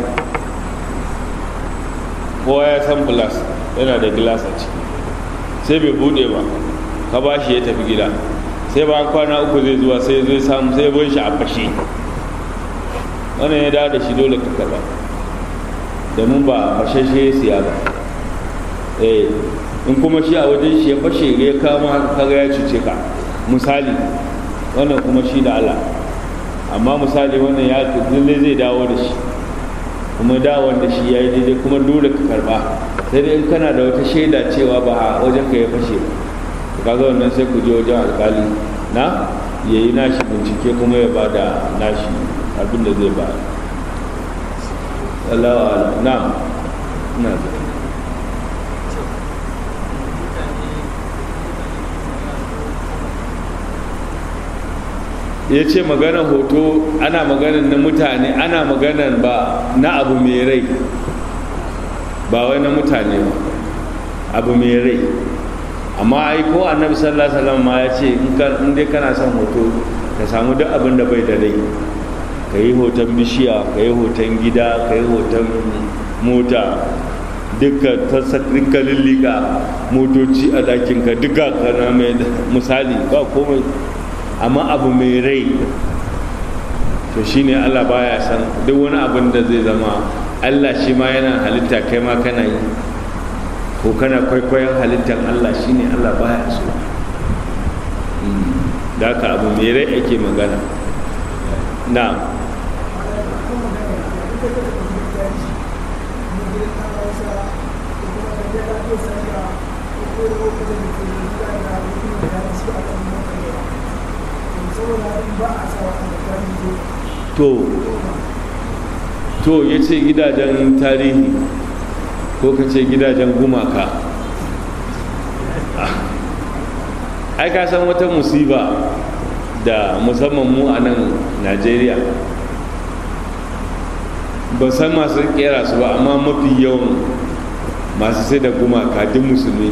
kowa ya san flax yana da gilas a ciki sai bai bude ba ka ba shi ya tafi gida sai ba kwana uku zai zuwa sai zai samu sai bin shi a fashe wannan ya dawo da shi dole ka karba domin ba fashashe ya siya ba eh in kuma shi a wajen shi ya fashe ya kama kaga ya cuce ka misali wannan kuma shi da Allah amma misali wannan ya lalle zai dawo da shi kuma dawon da shi ya yi daidai kuma dole ka karba sai dai in kana da wata shaida cewa ba a wajen ka ya fashe ba kaga wannan sai ku je wajen alkali na ya yi nashi bincike kuma ya ba da nashi abin da zai ba Allah wa na na ya ce maganar hoto ana maganar na mutane ana maganar ba na abu mai rai ba wai na mutane ba abu mai rai amma ai ko annabi sallallahu alaihi wasallam ma ya ce in dai kana son hoto ka samu duk abin da bai da rai ka yi hoton bishiya ka yi hoton gida ka yi hoton mota duka dukkan lillika motoci a ɗakinka duka kana mai misali ba komai amma abu mai rai to shine Allah baya san duk wani abin da zai zama Allah shi ma yana halitta kai ma kana yi ko kana kwaikwayon halittar Allah shine Allah baya so da haka abu mai rai ake magana na to to ya ce gidajen tarihi ko ka ce gidajen gumaka ai ka san wata musiba da musamman mu a nan najeriya ba san masu kera su ba amma mafi yawan masu sai da gumaka duk musulmi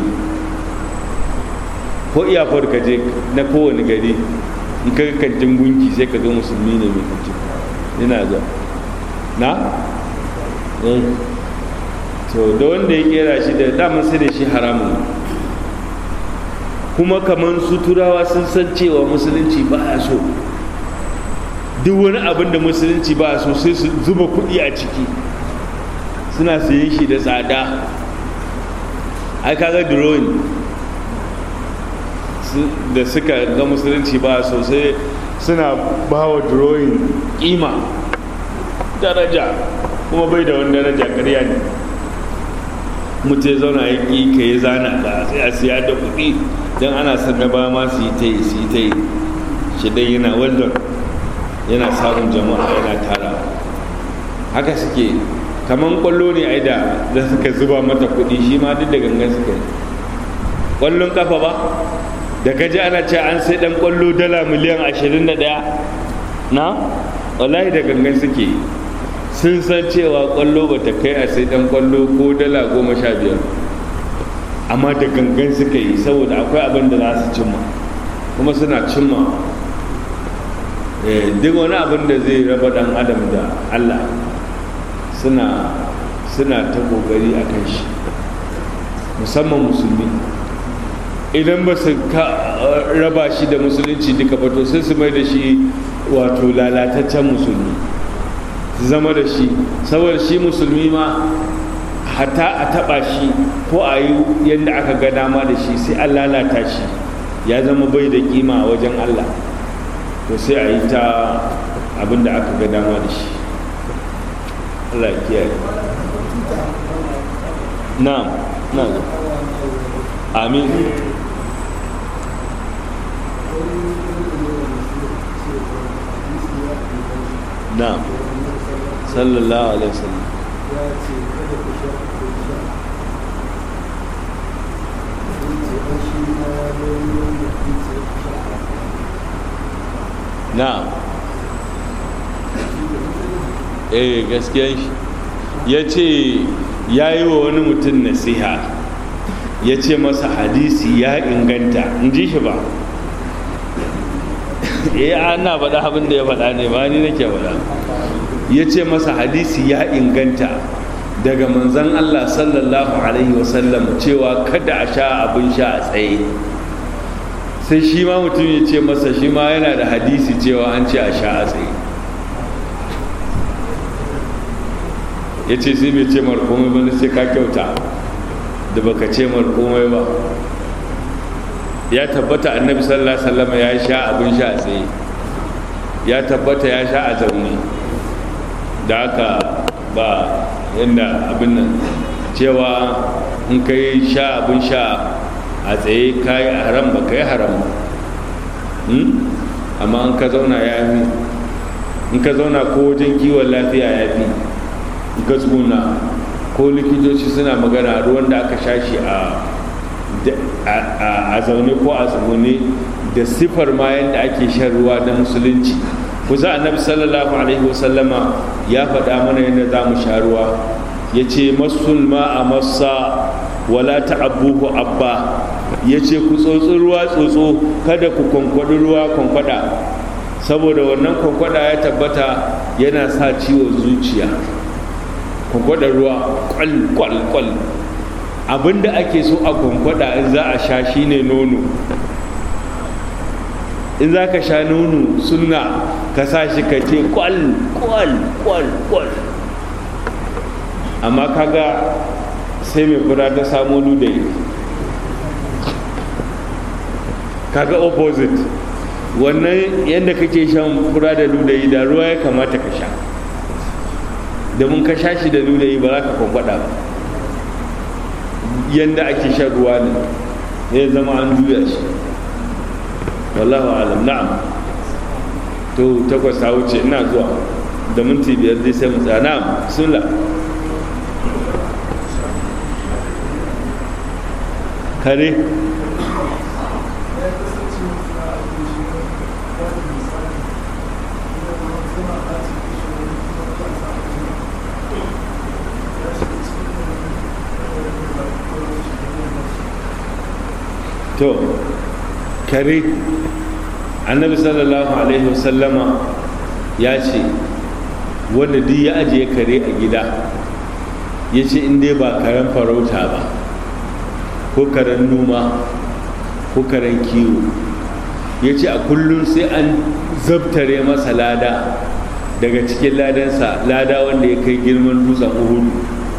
ko iyafar ka je na kowane gari in ka kantin gunki sai ka ga musulmi ne mai kantin yana zuwa na? to da wanda ya kera shi da daman sai da shi haramun kuma kamar su turawa sun san cewa musulunci ba a so duk wani abin da musulunci ba a so sai su zuba kuɗi a ciki suna sayen shi da tsada ai kaga drawing da suka ga musulunci ba sosai suna ba wa drawing kima daraja kuma bai da wani daraja karya ne mutu ya zauna ya ƙi ka yi zana ka sai a siya da kuɗi don ana son na ba ma su yi ta yi su yi ta yi shi dai yana wallon yana samun jama'a yana tara haka suke kamar kwallo ne ai da da suka zuba mata kuɗi shi ma duk da gangan suka yi kwallon kafa ba da kaji ana ce an sai dan kwallo dala miliyan 21 na wallahi da gangan suke sun san cewa kwallo ba ta kai a sai dan kwallo ko dala goma sha biyar amma da gangan suka yi saboda akwai abin da za su cimma kuma suna cimma duk wani abin da zai raba dan adam da allah suna suna ta kokari a kan shi musamman musulmi idan ba su raba shi da musulunci duka ba to sai su mai da shi wato lalataccen musulmi su zama da shi saboda shi musulmi ma hata a taba shi ko a yi yadda aka ga dama da shi sai an lalata shi ya zama bai da kima a wajen allah to sai a yi ta abin da aka ga dama da shi allah ya kiyaye na na amin na'am sallallahu alaihi wasallam na'am eh gaskiya shi ya ce ya yi wa wani mutum nasiha ya ce masa hadisi ya inganta in ji shi ba eh ana faɗa abin da ya faɗa ne ba ni nake faɗa ya ce masa hadisi ya inganta daga manzan Allah sallallahu alaihi wasallam cewa kada a sha abin sha a tsaye sai shi ma mutum ya ce masa shi ma yana da hadisi cewa an ce a sha a tsaye ya ce sai bai ce markomai ba sai ka kyauta da baka ce markomai ba ya tabbata annabi sallallahu alaihi wasallam ya sha abin sha a tsaye ya tabbata ya sha a zaune da haka ba yadda abin nan cewa in ka yi sha abin sha a tsaye ka yi haram ba ka yi haram amma in ka zauna ya fi in ka zauna ko wajen kiwon lafiya ya fi in ka tsuna ko likitoci suna magana ruwan da aka sha shi a zaune ko a tsugune da siffar ma yadda ake shan ruwa na musulunci kusa annabi sallallahu alaihi wasallama ya faɗa mana yadda za mu sha ruwa ya ce masulma a masa wala ta'abbuhu abba ya ce ku tsotsi ruwa tsotso kada ku kwankwaɗi ruwa kwankwada saboda wannan kwankwada ya tabbata yana sa ciwon zuciya kwankwada ruwa kwal kwal kwal abinda ake so a kwankwada in za a sha shine nono in za ka sha nono suna ka sa shi ka ce kwal kwal kwal kwal amma kaga sai mai fura ta samo ludayi kaga opposite wannan yadda kake shan fura da ludayi da ruwa ya kamata ka sha da mun ka sha shi da ludayi ba za ka kwankwada ba yadda ake shan ruwa ne ya zama an juya shi wallahu alam na'am to takwas ta wuce ina zuwa da minti biyar dai sai mu tsaya na'am sunla kare to kare annabi sallallahu alaihi wasallama ya ce wanda duk ya ajiye kare a gida ya ce in dai ba karen farauta ba ko karen noma ko karen kiwo ya ce a kullum sai an zabtare masa lada daga cikin ladansa lada wanda ya kai girman dutsen uhudu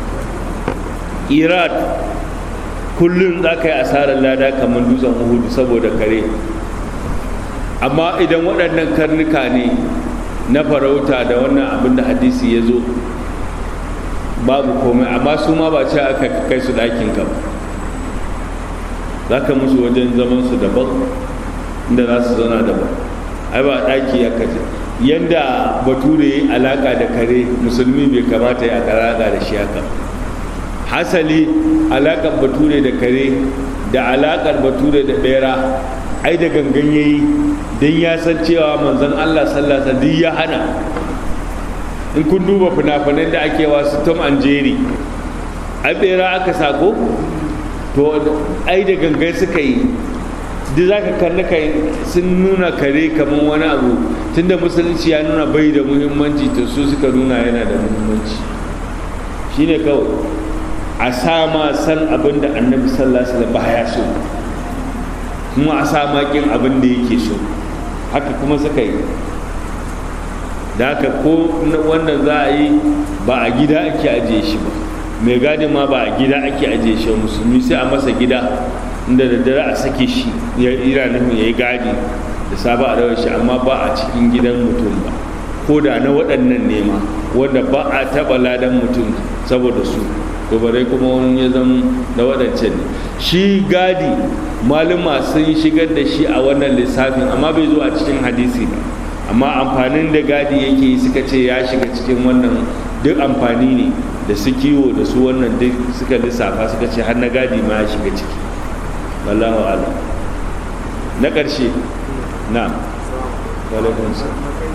iraq kullum za ka yi asarar lada kamar dutsen uhudu saboda kare amma idan waɗannan karnuka ne na farauta da wannan abin da hadisi ya zo babu komai amma su ma ba ce aka kai su ɗakin ka za ka musu wajen zaman su daban inda za su zauna daban ai ba ɗaki ya kace yanda bature yi alaƙa da kare musulmi bai kamata ya alaƙa da shi haka hasali alaƙar bature da kare da alaƙar bature da ɓera ai da gangan yayi don ya san cewa manzon Allah sallasa duk ya hana in kun duba fina-finan da ake wasu tom and jerry ai ɓera aka sako to ai da gangan suka yi duk za ka kalli kai sun nuna kare kamar wani abu tunda musulunci ya nuna bai da muhimmanci to su suka nuna yana da muhimmanci shine kawai a sama san abin da annabi sallallahu alaihi wasallam baya so kuma a sama kin abin da yake so haka kuma suka yi da haka ko wannan za a yi ba a gida ake ajiye shi ba mai gadi ma ba a gida ake ajiye shi musulmi sai a masa gida inda da dare a sake shi ya ira nufin ya yi gadi da saba a rawar shi amma ba a cikin gidan mutum ba ko da na waɗannan nema wanda ba a taɓa ladan mutum saboda su to bare kuma wani ya zama na waɗancan ne shi gadi malama sun shigar da shi a wannan lissafin amma bai zo a cikin hadisi ba amma amfanin da gadi yake yi suka ce ya shiga cikin wannan duk amfani ne da su kiwo da su wannan duk suka lissafa suka ce har na gadi ma ya shiga ciki wallahu ala na ƙarshe na walaikunsa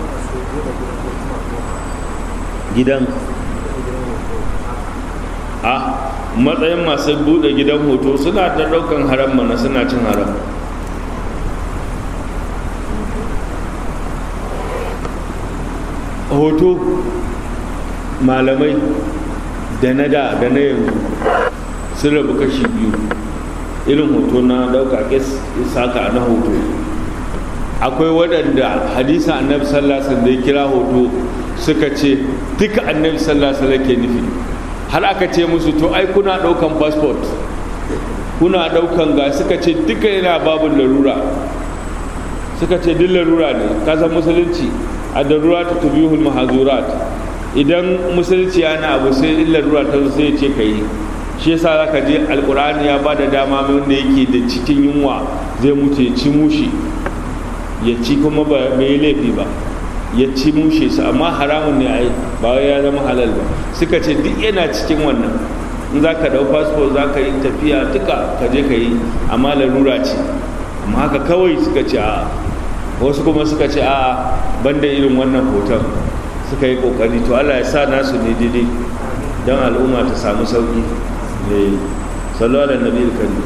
gidan a matsayin masu buɗe gidan hoto suna ta ɗaukan haram mana suna cin haram hoto malamai da na da da na yanzu sun rabu kashi biyu irin hoto na dauka saka na hoto akwai waɗanda hadisa annabi sallallahu alaihi da ya kira hoto suka ce duka annabi sallallahu alaihi ke nufi har aka ce musu to ai kuna ɗaukan passport kuna ɗaukan ga suka ce duka yana babin larura suka ce duk larura ne kasan musulunci a darura ta tubihul mahazurat idan musulunci yana abu sai in larura ta sai ce ka yi shi yasa zaka je alkur'ani ya ba da dama wanda yake da cikin yunwa zai mutu ya ci mushi ya ci kuma ba mai laifi ba ya ci mushe su amma haramun ne ai ba ya zama halal ba suka ce duk yana cikin wannan in za ka dau fasfo za ka yi tafiya duka ka je ka yi amma larura ce amma haka kawai suka ce a wasu kuma suka ce a banda irin wannan hoton suka yi kokari to allah ya sa nasu ne daidai don al'umma ta samu sauki ne sallu ala nabi alkari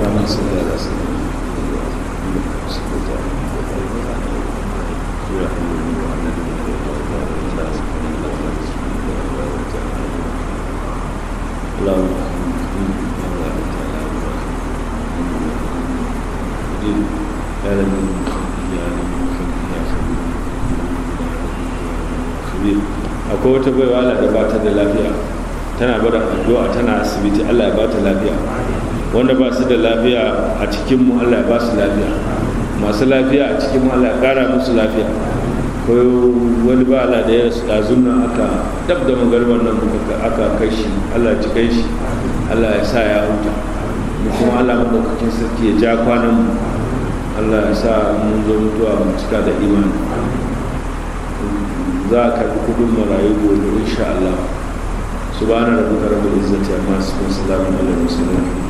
akwai wata baiwa Allah da ba ta da lafiya tana bada addu'a tana asibiti Allah ya ba ta lafiya wanda ba su da lafiya a cikin mu Allah ya ba su lafiya masu lafiya a cikin mu Allah ya kara musu lafiya ko wani ba Allah da ya rasu ɗazun nan aka dab da magarban nan aka kai shi Allah ya kai shi Allah ya sa ya huta mu kuma Allah madaukakin sarki ya ja kwanan mu Allah ya sa mun zo mutuwa mu cika da imani za a karbi kudin marayu gobe insha Allah subhana rabbika rabbil izzati amma yasifun salamun alal mursalin